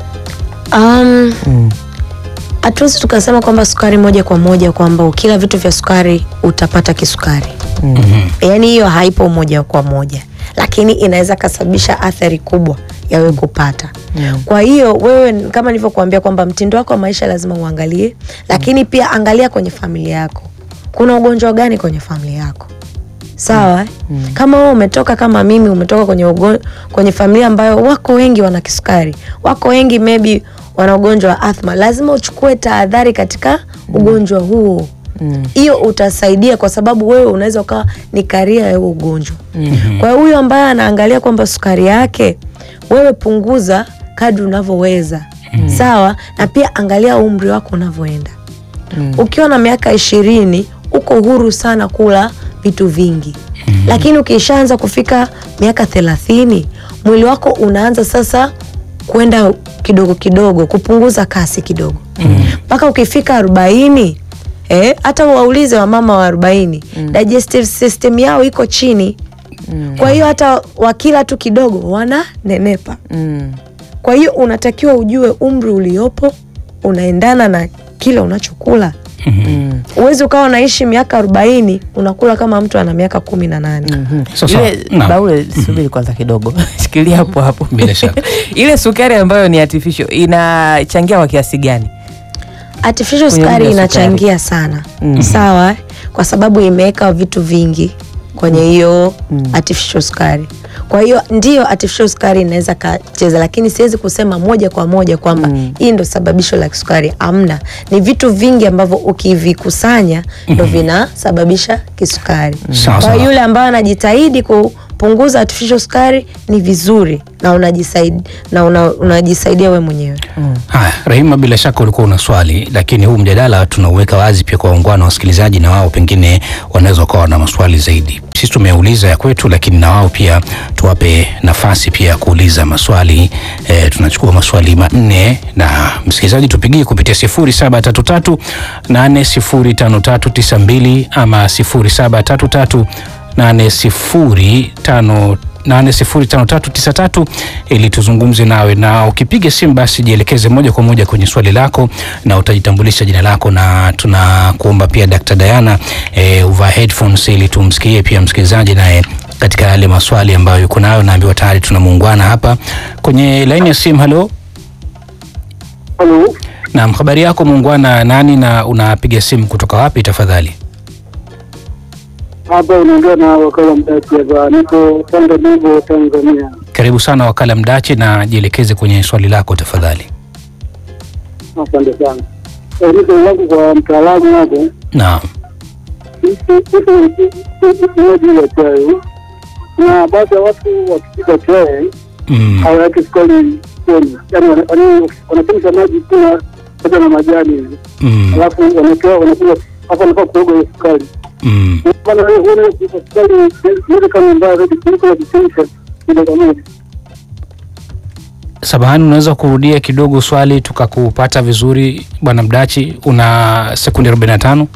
um, Mm. hatuwezi tukasema kwamba sukari moja kwa moja kwamba ukila vitu vya sukari utapata kisukari Mm. yaani hiyo haipo moja kwa moja lakini inaweza kasababisha athari kubwa ya wewe kupata Mm. kwa hiyo wewe kama nilivyokuambia kwamba mtindo wako wa maisha lazima uangalie lakini pia angalia kwenye familia yako kuna ugonjwa gani kwenye familia yako sawa eh? kama wewe umetoka kama mimi umetoka kwenye, ugo, kwenye familia ambayo wako wengi wana kisukari wako wengi maybe wana ugonjwa wa athma lazima uchukue tahadhari katika ugonjwa huo Mm. hiyo utasaidia kwa sababu wewe unaweza ukawa ni karia ya huo ugonjwa kwa hiyo huyo ambaye anaangalia kwamba sukari yake wewe punguza kadri unavyoweza sawa na pia angalia umri wako unavyoenda Mm. ukiwa na miaka ishirini uko huru sana kula vitu vingi lakini ukishaanza kufika miaka thelathini mwili wako unaanza sasa kwenda kidogo kidogo kupunguza kasi kidogo mpaka ukifika arobaini eh, hata waulize wamama wa arobaini digestive system yao iko chini kwa hiyo hata wakila tu kidogo wananenepa Mm. kwa hiyo unatakiwa ujue umri uliopo unaendana na kile unachokula Mm. huwezi ukawa unaishi miaka arobaini unakula kama mtu ana miaka kumi na nane Mhm. Sasa, Ile naam. Baule, subiri kwanza kidogo, shikilia hapo hapo. Bila shaka. ile sukari ambayo ni artificial inachangia kwa kiasi gani? artificial Kwenye sukari umri wa inachangia sana Mhm. sawa eh? kwa sababu imeweka vitu vingi kwenye hiyo artificial sukari kwa hiyo ndio artificial sukari inaweza kacheza lakini siwezi kusema moja kwa moja kwamba hii ndo sababisho la kisukari amna ni vitu vingi ambavyo ukivikusanya ndo vinasababisha kisukari Sawa, kwa sawa. hiyo yule ambaye anajitahidi kupunguza artificial sukari ni vizuri na unajisaidia, na una, unajisaidia we mwenyewe Haya, Rahima, bila shaka ulikuwa una swali, lakini huu mjadala tunauweka wazi pia kwa waungwana wasikilizaji, na wao pengine wanaweza wakawa na maswali zaidi. Sisi tumeuliza ya kwetu, lakini na wao pia tuwape nafasi pia ya kuuliza maswali. E, tunachukua maswali manne na msikilizaji, tupigie kupitia 0733 805392 ama 0733 8055 805393 ili tuzungumze nawe, na ukipiga simu basi jielekeze moja kwa moja kwenye swali lako na utajitambulisha jina lako, na tunakuomba pia Dr. Diana eh, uvaa headphones ili tumsikie pia msikilizaji naye katika yale maswali ambayo yuko nayo. Naambiwa tayari tuna muungwana hapa kwenye laini ya simu. Halo, Halo, naam, habari yako muungwana? Nani na unapiga simu kutoka wapi tafadhali? hapa unaongea na wakala mdaki hapa, niko Tanga Nivo, Tanzania. Karibu sana wakala Mdachi, na jielekeze kwenye swali lako tafadhali. Asante sana. Eh, Niko langu kwa mtaalamu hapo, Naam. unywaji wa chai na baadhi ya watu wakipika chai Mm. hawaweki sukari kwenye, yani wana- wana- wanachemsha maji kuna pamoja na majani hivi, Mm. alafu wanakewa wanakuwa hapo wanafaa kuoga hiyo sukari. Mm. Maana wewe huona hiyo sukari inaweza kama mbaya zaidi kuliko wakichemsha moja kwa moja. Samahani, unaweza kurudia kidogo swali tukakupata vizuri bwana Mdachi? Una sekundi 45.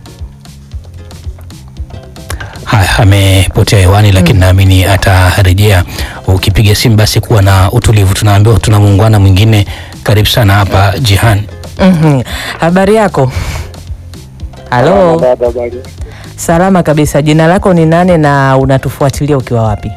Haya, amepotea hewani, lakini naamini atarejea. Ukipiga simu basi kuwa na utulivu. Tunaambiwa tuna muungwana mwingine. Karibu sana hapa Jihan. Mhm. Habari yako? Halo, Dada bali. salama kabisa. Jina lako ni nane na unatufuatilia ukiwa wapi?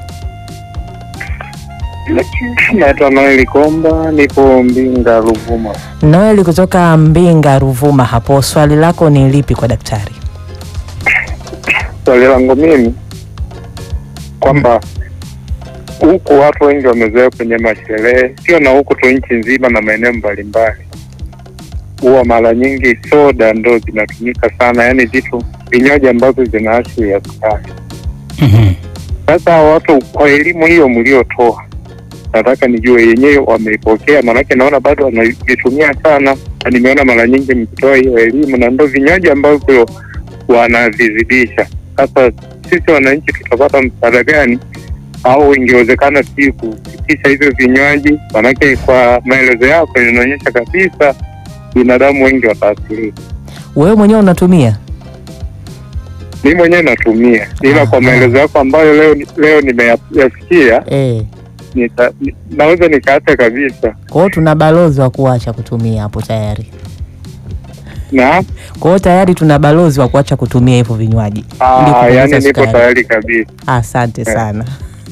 Naitwa Noeli Komba, nipo Mbinga, Ruvuma. Noeli kutoka Mbinga, Ruvuma. Hapo swali lako ni lipi kwa daktari? Swali langu mimi kwamba huku watu wengi wamezoea kwenye masherehe, sio na huku tu, nchi nzima na maeneo mbalimbali, huwa mara nyingi soda ndo zinatumika sana, yaani vitu vinywaji ambavyo vina asili ya sukari. Mhm. Sasa hawa watu kwa elimu hiyo mliotoa, nataka nijue yenyewe wameipokea, maanake naona bado wanavitumia sana, na nimeona mara nyingi mkitoa hiyo elimu, na ndo vinywaji ambavyo wanavizidisha. Sasa sisi wananchi tutapata msaada gani, au ingewezekana si kusitisha hivyo vinywaji? Maanake kwa maelezo yako inaonyesha kabisa binadamu wengi wataathirika. Wewe mwenyewe unatumia? Mi mwenyewe natumia, ila kwa Ah. maelezo yako ambayo leo leo nimeyasikia Eh. nita, ni- naweza nikaacha kabisa Kwa hiyo tuna balozi wa kuacha kutumia hapo tayari. na Kwa hiyo tayari tuna balozi wa kuacha kutumia hivyo vinywaji. ili ah, kupunguza yani nipo sukari. tayari kabisa. Asante sana.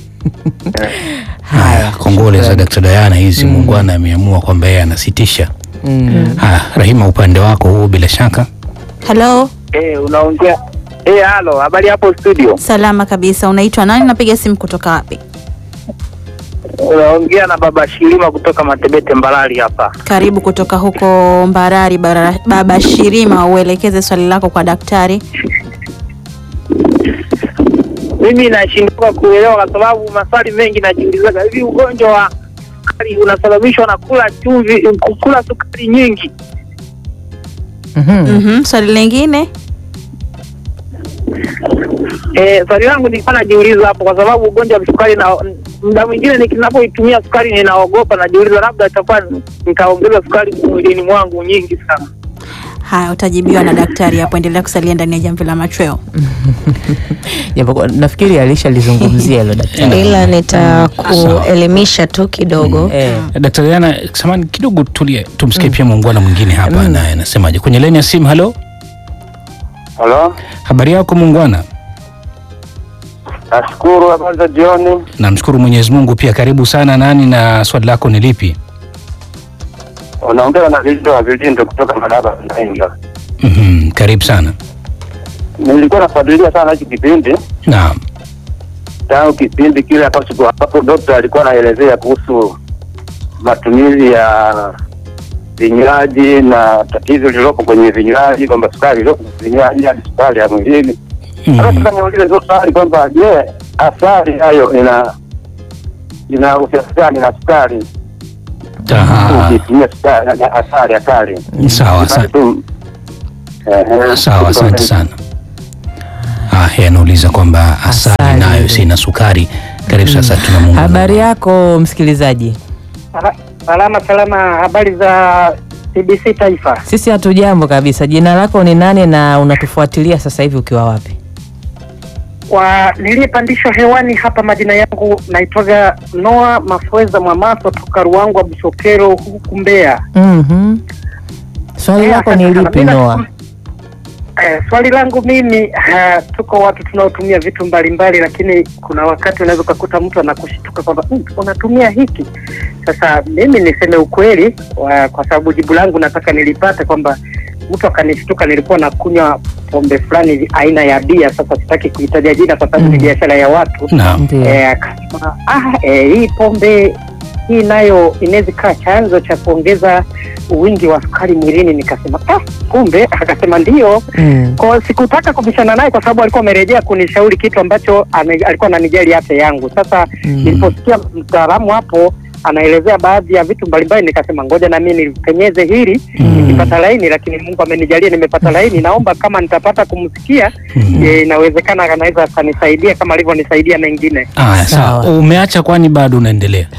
Haya, kongole za Dr. Diana hizi. Muungwana ameamua kwamba yeye anasitisha. Mm. Haya, Rahima, upande wako huu bila shaka. Halo, Eh, unaongea eh, halo, habari hapo studio. salama kabisa. Unaitwa nani? Unapiga simu kutoka wapi? Unaongea na baba Shilima kutoka Matebete Mbalali hapa. Karibu kutoka huko Mbarari. Bara, baba Shirima, uelekeze swali lako kwa daktari. Mimi nashindwa kuelewa kwa sababu maswali mengi najiulizaga, hivi ugonjwa wa sukari unasababishwa na kula chumvi, kula sukari nyingi? Mhm. Mhm, swali lingine Eh, swali langu nilikuwa najiuliza hapo, kwa sababu ugonjwa wa sukari na muda mwingine ninapoitumia sukari ninaogopa, najiuliza labda itakuwa nikaongeza sukari mwilini mwangu nyingi sana. Haya, utajibiwa na daktari hapo. Endelea kusalia ndani ya jamvi la machweo. Japokuwa nafikiri alishalizungumzia hilo daktari. ila nitakuelimisha tu kidogo Eh, Daktari Diana, samani kidogo tulie, tumsikie pia muungwana mwingine hapa naye anasemaje kwenye laini ya simu. Halo, Halo, habari yako muungwana? nashukuru. Habari za jioni. Namshukuru Mwenyezi Mungu. Pia karibu sana. Nani na swali lako ni lipi? Unaongea na Vilindo wa Vilindo kutoka Madaba Nainga. Mhm, karibu sana. Nilikuwa nafuatilia sana hiki kipindi Naam. tangu kipindi kile ambacho hapo dokta alikuwa anaelezea kuhusu matumizi ya vinywaji na tatizo lililopo kwenye vinywaji, kwamba sukari iliyopo kwenye vinywaji hadi sukari ya mwilini. Sasa Mhm. sasa niulize tu swali kwamba je, asali hayo ina ina uhusiano gani na sukari? Aha. Ukitumia sukari asali asali. Sawa, Basi asante. tu- Ehe. Sawa, asante sana. Ah, yeye anauliza kwamba asali Asali. nayo sina sukari. Karibu sasa, tuna Mungu. habari yako msikilizaji? Sala- Salama salama, habari za TBC Taifa. Sisi hatujambo kabisa. Jina lako ni nani na unatufuatilia sasa hivi ukiwa wapi? Kwa niliyepandishwa hewani hapa, majina yangu naitwaga Noa Mafweza Mwamaso toka Ruangwa Busokero huku Mbeya. Mhm. Swali Eh, lako ni asante sana. lipi Mimi Noa? nashukuru- Eh, swali langu mimi ha, tuko watu tunaotumia vitu mbalimbali, lakini kuna wakati unaweza ukakuta mtu anakushtuka kwamba "Mm, unatumia hiki. Sasa mimi niseme ukweli wa, kwa sababu jibu langu nataka nilipate kwamba mtu akanishtuka, nilikuwa nakunywa pombe fulani hivi aina ya bia. Sasa sitaki kuitaja jina kwa sababu ni Mm. biashara ya watu Naam. Ndio. Eh, akasema ah, eh, hii pombe hii nayo inaweza ikawa chanzo cha kuongeza wingi wa sukari mwilini. Nikasema ah, kumbe. Akasema ndio. Mm. Kwa sikutaka kubishana naye kwa sababu alikuwa amerejea kunishauri kitu ambacho ame, alikuwa ananijali afya yangu. Sasa Mm. niliposikia mtaalamu hapo anaelezea baadhi ya vitu mbalimbali, nikasema ngoja na mimi nipenyeze hili nikipata laini, lakini Mungu amenijalia nimepata laini. Naomba kama nitapata kumsikia Mhm. eh, inawezekana anaweza akanisaidia kama alivyonisaidia mengine. Aya, sawa. Sawa. Umeacha kwani bado unaendelea?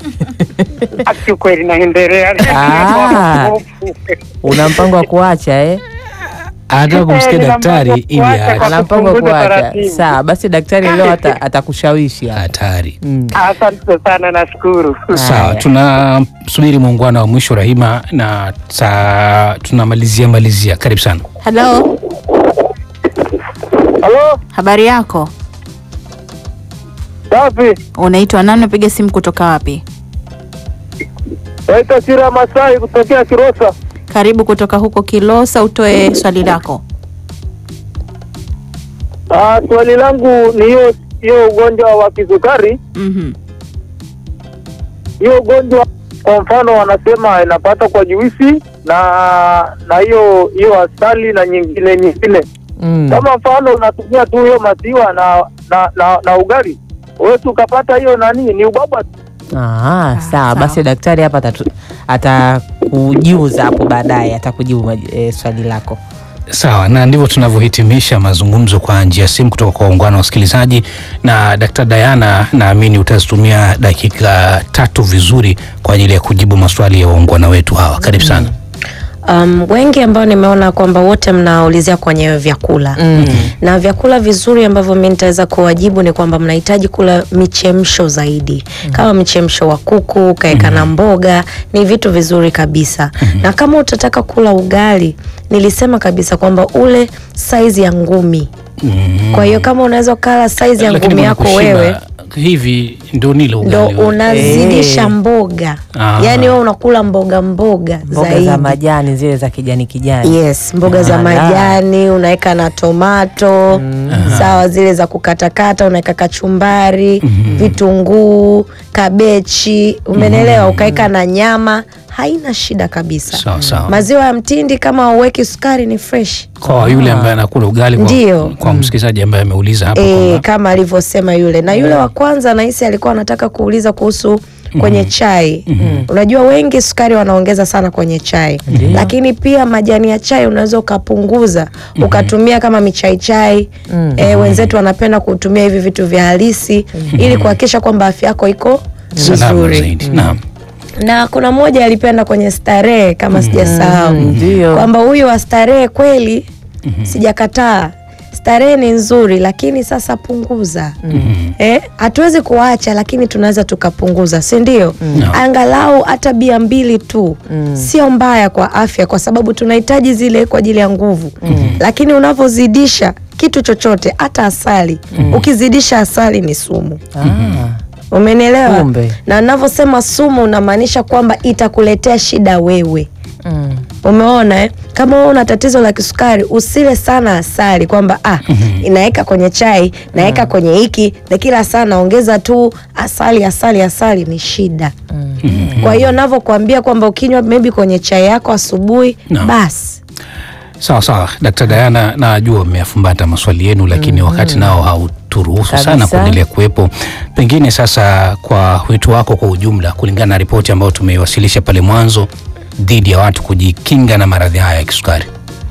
Kiukweli naendelea. Ah. Una mpango wa kuacha eh? Anataka kumsikia Eh, nina daktari mpango ili kuacha aache. kwa- Ana mpango wa kupunguza kuacha. taratibu. Sawa, basi daktari leo ata, atakushawishi hapa. Hatari. Mm. Asante sana, nashukuru. Sawa, Haya. tunasubiri muungano wa mwisho Rahima, na saa tunamalizia malizia. Karibu sana. Halo, Halo, habari yako? safi. Unaitwa nani? Unapiga simu kutoka wapi? Naitwa Sira Masai kutokea Kirosa. Karibu kutoka huko Kilosa, utoe swali lako. Ah, swali langu ni hiyo hiyo ugonjwa wa kisukari. Mhm. Hiyo ugonjwa kwa mfano wanasema inapata kwa juisi na na hiyo hiyo asali na nyingine nyingine. Mm. Kama mfano unatumia tu hiyo maziwa na na, na, na ugali wewe tu ukapata hiyo nani ni ubaba Ah, sawa basi daktari hapa atatu- atakujuza hapo baadaye atakujibu maj- eh, swali lako. Sawa, na ndivyo tunavyohitimisha mazungumzo kwa njia ya simu kutoka kwa waungano wa wasikilizaji. Na Dkt. Diana, naamini utazitumia dakika tatu vizuri kwa ajili ya kujibu maswali ya waungwana wetu hawa. Karibu sana. Um, wengi ambao nimeona kwamba wote mnaulizia kwenye vyakula Mm. na vyakula vizuri ambavyo mi nitaweza kuwajibu ni kwamba mnahitaji kula michemsho zaidi kama mchemsho wa kuku ukaeka na mboga ni vitu vizuri kabisa na kama utataka kula ugali nilisema kabisa kwamba ule saizi ya ngumi kwa hiyo kama unaweza ukala saizi ya Lakini ngumi mbona yako kushiba wewe hivi ndio nile ndo ugali wewe? unazidisha Eh. mboga Ah. yaani wewe unakula mboga mboga, Mboga zaidi za majani zile za kijani kijani. Yes, mboga za Ala. majani unaweka na tomato sawa, zile za kukatakata unaweka kachumbari, vitunguu, kabechi, umenelewa, ukaweka na nyama, haina shida kabisa. Sawa sawa. Maziwa ya mtindi kama uweki sukari ni fresh. Kwa yule ambaye anakula ugali kwa, Ndio. kwa msikilizaji ambaye ameuliza hapa E, kwamba kama alivyosema yule na yule wa kwanza nahisi alikuwa anataka kuuliza kuhusu kwenye chai. Unajua wengi sukari wanaongeza sana kwenye chai, lakini pia majani ya chai unaweza ukapunguza ukatumia kama michaichai. E, wenzetu wanapenda kutumia hivi vitu vya halisi ili kuhakikisha kwamba afya yako iko salama vizuri. zaidi. Naam. na kuna mmoja alipenda kwenye starehe kama sijasahau ndio. kwamba huyu wa starehe kweli sijakataa starehe ni nzuri lakini sasa punguza eh, hatuwezi kuacha lakini tunaweza tukapunguza si ndio No. angalau hata bia mbili tu sio mbaya kwa afya kwa sababu tunahitaji zile kwa ajili ya nguvu lakini unavyozidisha kitu chochote hata asali ukizidisha asali ni sumu Ah, umenielewa Kumbe. na navyosema sumu unamaanisha kwamba itakuletea shida wewe mm. umeona eh? kama wewe una tatizo la kisukari usile sana asali kwamba ah, inaweka kwenye chai naweka kwenye hiki na kila saa naongeza tu asali asali asali ni shida kwa hiyo navyokuambia kwamba ukinywa maybe kwenye chai yako asubuhi No. basi Sawa sawa, Dkt. Diana, najua mmeyafumbata maswali yenu, lakini wakati nao hauturuhusu sana Kabisa. kuendelea kuwepo. Pengine sasa, kwa wito wako kwa ujumla, kulingana na ripoti ambayo tumeiwasilisha pale mwanzo dhidi ya watu kujikinga na maradhi haya ya kisukari.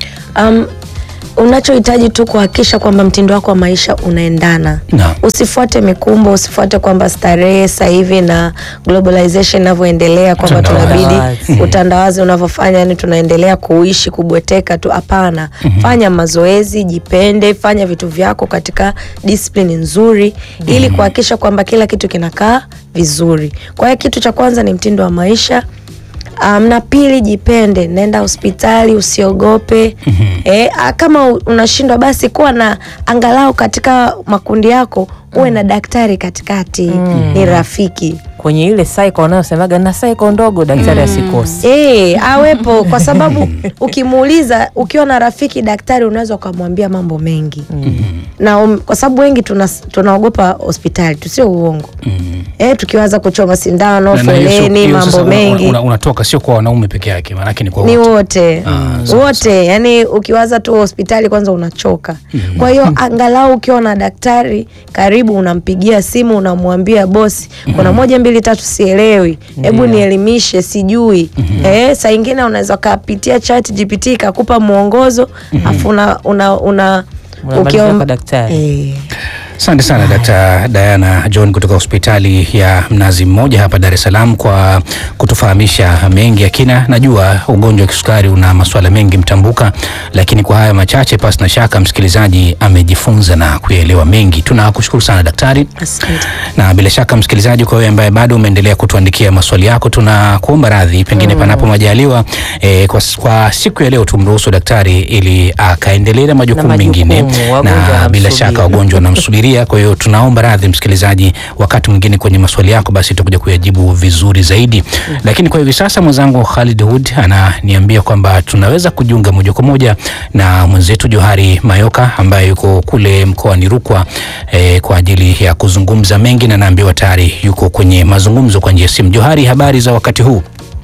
um, unachohitaji tu kuhakikisha kwamba mtindo wako wa maisha unaendana Naam. usifuate mikumbo usifuate kwamba starehe sasa hivi na globalization inavyoendelea kwamba Utandawazi. tunabidi utandawazi unavyofanya yani tunaendelea kuishi kubweteka tu hapana fanya mazoezi jipende fanya vitu vyako katika discipline nzuri ili kuhakikisha kwamba kila kitu kinakaa vizuri kwa hiyo kitu cha kwanza ni mtindo wa maisha Um, na pili jipende, nenda hospitali usiogope. Eh, ah, kama u- unashindwa basi kuwa na angalau katika makundi yako uwe na daktari katikati ni rafiki kwenye ile cycle wanayosemaga na cycle ndogo daktari asikosi Eh, awepo kwa sababu ukimuuliza ukiwa na rafiki daktari unaweza ukamwambia mambo mengi na um, kwa sababu wengi tuna- tunaogopa hospitali tusio uongo eh, tukiwaza kuchoma sindano Na- na hiyo sio- foleni hiyo sasa mambo una- mengi una- unatoka sio kwa wanaume peke yake, maanake ni kwa ni wote. wote Ah, sawa, wote yani ukiwaza tu hospitali kwanza unachoka kwa hiyo angalau ukiwa na daktari karibu unampigia simu unamwambia bosi kuna moja mbili tatu sielewi hebu nielimishe sijui eh, saa ingine unaweza ukapitia chat gpt ikakupa mwongozo afu una, una, una Unamaliza ukiom- kwa daktari. eh, Asante sana Dkt. Diana John kutoka hospitali ya Mnazi Mmoja hapa Dar es Salaam kwa kutufahamisha mengi ya kina. Najua ugonjwa wa kisukari una masuala mengi mtambuka, lakini kwa haya machache, pasi na shaka msikilizaji amejifunza na kuyaelewa mengi. Tunakushukuru sana daktari. asante na bila shaka msikilizaji, kwa wewe ambaye bado umeendelea kutuandikia maswali yako, tunakuomba radhi, pengine panapo majaliwa eh, kwa, kwa siku ya leo tumruhusu daktari ili akaendelee na majukumu majukumu, mengine, wagonjwa na bila wanamsubiri. shaka wagonjwa wanamsubiria. Kwa hiyo tunaomba radhi msikilizaji, wakati mwingine kwenye maswali yako basi tutakuja kuyajibu vizuri zaidi, lakini kwa hivi sasa mwenzangu Khalid Hood ananiambia kwamba tunaweza kujiunga moja kwa moja na mwenzetu Johari Mayoka ambaye yuko kule mkoani Rukwa eh, kwa ajili ya kuzungumza mengi, na naambiwa tayari yuko kwenye mazungumzo kwa njia ya simu. Johari, habari za wakati huu?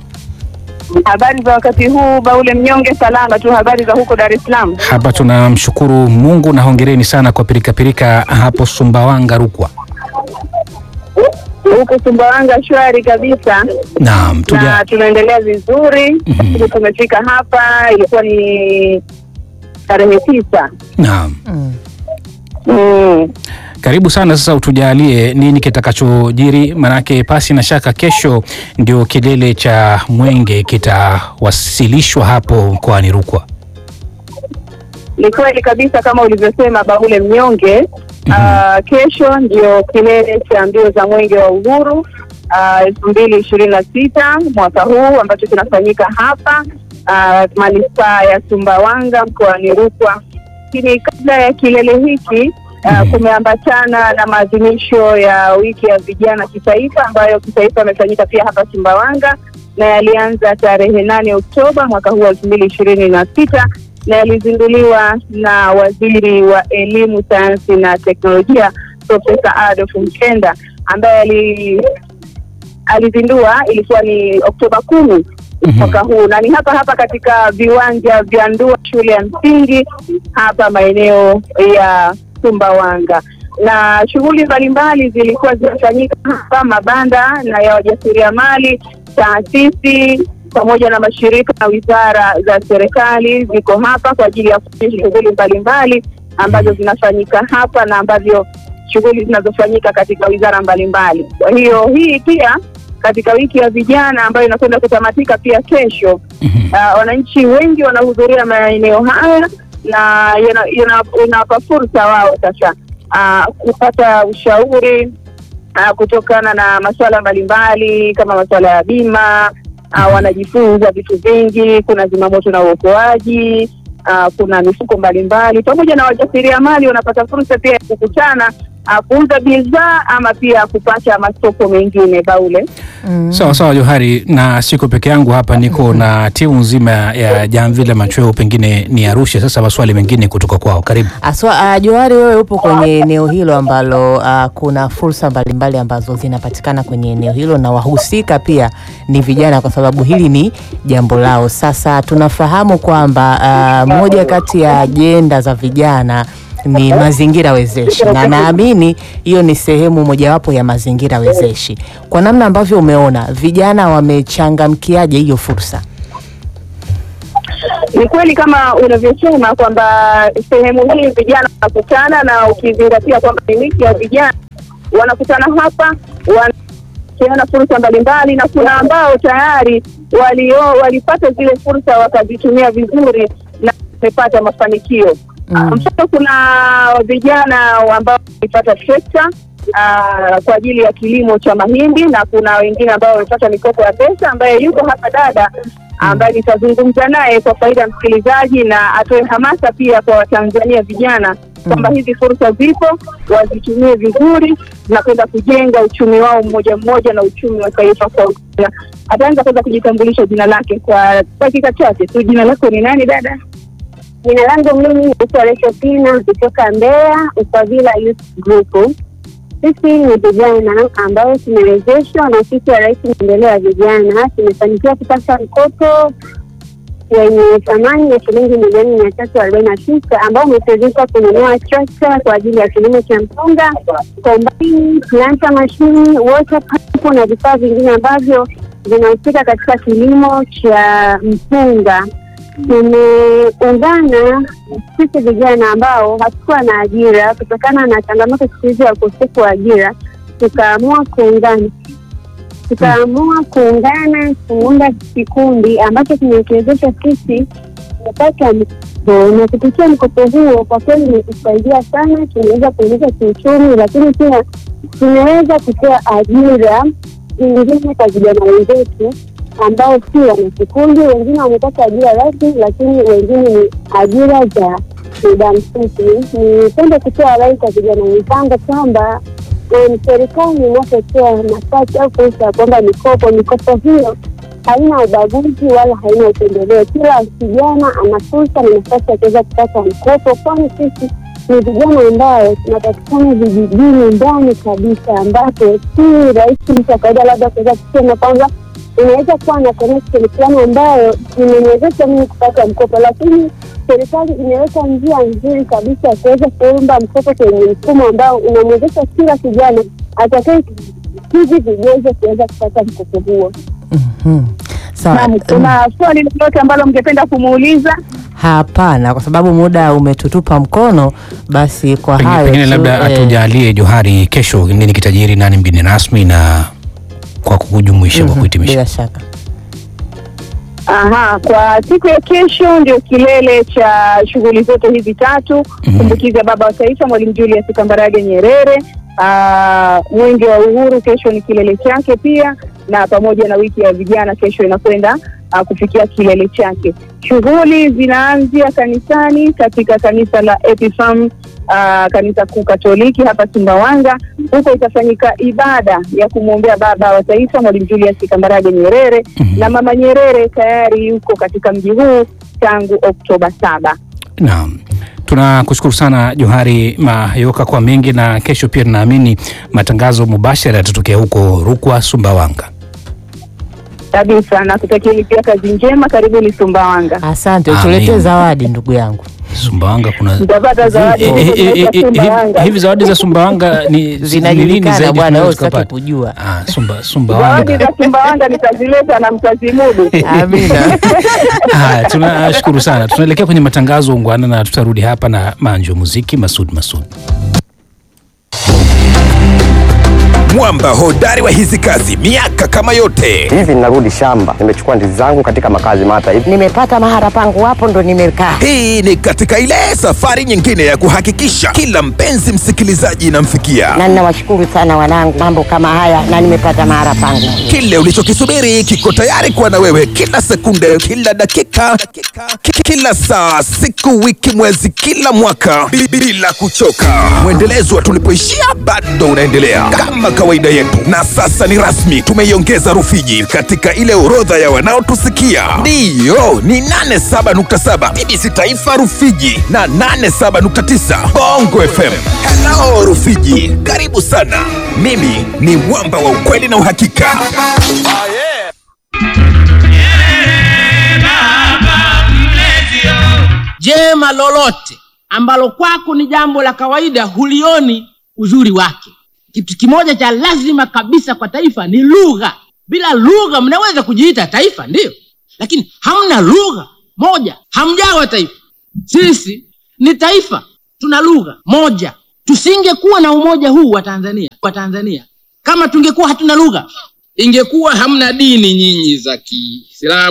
Habari za wakati huu, Baule Mnyonge, salama tu. Habari za huko Dar es Salaam? Hapa tunamshukuru Mungu na hongereni sana kwa pirikapirika hapo Sumbawanga, Rukwa. Huko Sumbawanga shwari kabisa, Naam, tuja na tunaendelea vizuri. Mhm. Tumefika hapa, ilikuwa ni tarehe tisa. naam. Mm. Karibu sana sasa, utujalie nini kitakachojiri, manake pasi na shaka kesho ndio kilele cha mwenge kitawasilishwa hapo mkoani Rukwa. Ni kweli kabisa kama ulivyosema Baule Mnyonge. Ah, kesho ndio kilele cha mbio za mwenge wa uhuru elfu mbili ishirini na sita mwaka huu ambacho kinafanyika hapa ah, manispaa ya Sumbawanga mkoani Rukwa. Lakini kabla ya kilele hiki ah, kumeambatana na maadhimisho ya wiki ya vijana kitaifa ambayo kitaifa yamefanyika pia hapa Sumbawanga na yalianza tarehe nane Oktoba mwaka huu elfu mbili ishirini na sita na yalizinduliwa na waziri wa elimu, sayansi na teknolojia Profesa Adolf Mkenda ambaye ali alizindua ilikuwa ni Oktoba kumi mwaka huu, na ni hapa hapa katika viwanja vya Ndua shule ya msingi hapa maeneo ya Sumbawanga, na shughuli mbalimbali zilikuwa zinafanyika hapa, mabanda na ya wajasiriamali, taasisi pamoja na mashirika na wizara za serikali ziko hapa kwa ajili ya kufanya shughuli mbalimbali ambazo zinafanyika hapa na ambavyo shughuli zinazofanyika katika wizara mbalimbali. Kwa hiyo hii pia katika wiki ya vijana ambayo inakwenda kutamatika pia kesho. Uh, wananchi wengi wanahudhuria maeneo haya na yana- yana- inawapa fursa wao sasa uh, kupata ushauri uh, kutokana na masuala mbalimbali kama masuala ya bima uh, wanajifunza vitu vingi. Kuna zimamoto na uokoaji uh, kuna mifuko mbalimbali pamoja na wajasiriamali wanapata fursa pia ya kukutana uh, kuuza bidhaa ama pia kupata masoko mengine baule. Sawa sawa Johari, na siko peke yangu hapa, niko na timu nzima ya Jamvi la Machweo, pengine ni Arusha. Sasa maswali mengine kutoka kwao, karibu. Aswa, uh, Johari, wewe upo kwenye eneo hilo ambalo uh, kuna fursa mbalimbali ambazo zinapatikana kwenye eneo hilo na wahusika pia ni vijana, kwa sababu hili ni jambo lao. Sasa tunafahamu kwamba uh, moja kati ya ajenda za vijana ni mazingira wezeshi, na naamini hiyo ni sehemu mojawapo ya mazingira wezeshi. Kwa namna ambavyo umeona vijana wamechangamkiaje hiyo fursa? Ni kweli kama unavyosema kwamba sehemu hii vijana wanakutana, na ukizingatia kwamba ni wiki ya vijana wanakutana hapa, wanapeana fursa mbalimbali, na kuna ambao tayari walio walipata zile fursa wakazitumia vizuri na wamepata mafanikio. Mm. Mfano, kuna vijana ambao walipata trekta ah, kwa ajili ya kilimo cha mahindi na kuna wengine ambao wamepata mikopo ya pesa, ambaye yuko hapa dada ambaye nitazungumza naye kwa faida ya msikilizaji na atoe hamasa pia kwa Watanzania vijana kwamba hizi fursa zipo, wazitumie vizuri na kwenda kujenga uchumi wao mmoja mmoja na uchumi wa taifa kwa ujumla. Ataanza kwanza kujitambulisha jina lake kwa dakika chache tu. Jina lako ni nani dada? Jina langu mimi naitwa Resho Pina kutoka Mbeya Ukavila Youth Group. Sisi ni vijana ambao tumewezeshwa na ofisi ya Rais maendeleo ya vijana, tumefanikiwa kupata mkopo wenye thamani ya shilingi milioni mia tatu arobaini na tisa ambao umetuwezesha kununua trakta kwa ajili ya kilimo cha mpunga, kombaini, planta mashini, water pump na vifaa vingine ambavyo vinahusika katika kilimo cha mpunga. Tumeungana sisi vijana ambao hatukuwa na ajira kutokana na changamoto siku hizi ya ukosefu wa ajira, tukaamua kuungana tukaamua kuungana kuunda kikundi ambacho kimetuwezesha sisi kupata mkopo, na kupitia mkopo huo kwa kweli imetusaidia sana. Tumeweza kuongeza kiuchumi, lakini pia tumeweza kutoa ajira zingine kwa vijana wenzetu ambao si wana kikundi. Wengine wamepata ajira rasmi, lakini wengine ni ajira za muda mfupi. Nipende kutoa rai kwa vijana wenzangu kwamba em, serikali inapotoa nafasi au fursa ya kuomba mikopo, mikopo hiyo haina ubaguzi wala haina upendeleo. Kila kijana ana fursa na nafasi ya kuweza kupata mkopo, kwani sisi ni vijana ambayo tunapatikana vijijini ndani kabisa, ambapo si rahisi mtu wa kawaida labda kuweza kusema kwamba inaweza kuwa na connection fulani ambayo imeniwezesha mimi kupata mkopo, lakini serikali imeweka njia nzuri kabisa ya kuweza kuomba mkopo kwenye mfumo ambao unamwezesha kila kijana atakaye hivi vigezo kuweza kupata mkopo huo. Mhm. Sawa. Naam, kuna swali lolote ambalo mngependa kumuuliza? Hapana, kwa sababu muda umetutupa mkono, basi kwa Pengine, hayo pengine tu, labda eh, atujalie Johari, kesho nini kitajiri, nani mgeni rasmi, na kwa kujumuisha kwa mhm, kuhitimisha. bila shaka Aha, kwa siku ya kesho ndio kilele cha shughuli zote hizi tatu Mhm. kumbukizi ya baba wa taifa Mwalimu Julius Kambarage Nyerere. Ah, mwenge wa uhuru kesho ni kilele chake pia, na pamoja na wiki ya vijana kesho inakwenda ah, kufikia kilele chake. Shughuli zinaanzia kanisani katika kanisa la Epifam ah, kanisa kuu Katoliki hapa Sumbawanga. Huko itafanyika ibada ya kumwombea baba wa taifa Mwalimu Julius Kambarage Nyerere Mhm. na mama Nyerere tayari yuko katika mji huu tangu Oktoba saba. Naam, tunakushukuru sana Johari Mayoka kwa mengi, na kesho pia tunaamini matangazo mubashara yatatokea huko Rukwa, Sumbawanga. kabisa na kutakieni pia kazi njema. Karibuni Sumbawanga, asante, Amin. utuletee zawadi ndugu yangu. Sumbawanga kuna mtapata zawadi Eh, eh, huko eh, eh, kutoka eh, Sumbawanga. hivi zawadi za Sumbawanga ni ni nini Zinajulikana zaidi bwana, tunaweza wewe usitaki tukapata? kujua. Ah, Sumba, Zawadi Sumbawanga. za Sumbawanga nitazileta na mtazimudu. Amina. Haya, tunashukuru sana. Tunaelekea kwenye matangazo ungwana, na tutarudi hapa na manjo muziki Masud Masud. mwamba hodari wa hizi kazi miaka kama yote. hivi ninarudi shamba, nimechukua ndizi zangu katika makazi mata hivi. nimepata mahara pangu hapo ndo nimekaa. Hii ni katika ile safari nyingine ya kuhakikisha kila mpenzi msikilizaji inamfikia Na ninawashukuru sana wanangu, mambo kama haya na nimepata mahara pangu. kile ulichokisubiri kiko tayari kuwa na wewe kila sekunde, kila dakika, ki- kila saa, siku, wiki, mwezi, kila mwaka bi- bila kuchoka. Mwendelezo wa tulipoishia bado unaendelea kama kawaida yetu, na sasa ni rasmi, tumeiongeza Rufiji katika ile orodha ya wanaotusikia. Ndiyo, ni 87.7 TBC Taifa Rufiji na 87.9 Bongo FM. Hello Rufiji, karibu sana. Mimi ni mwamba wa ukweli na uhakika. jema lolote ambalo kwako ni jambo la kawaida hulioni uzuri wake kitu kimoja cha lazima kabisa kwa taifa ni lugha bila lugha mnaweza kujiita taifa ndiyo lakini hamna lugha moja hamjawa taifa sisi ni taifa tuna lugha moja tusingekuwa na umoja huu wa tanzania wa tanzania kama tungekuwa hatuna lugha ingekuwa hamna dini nyinyi za kiislamu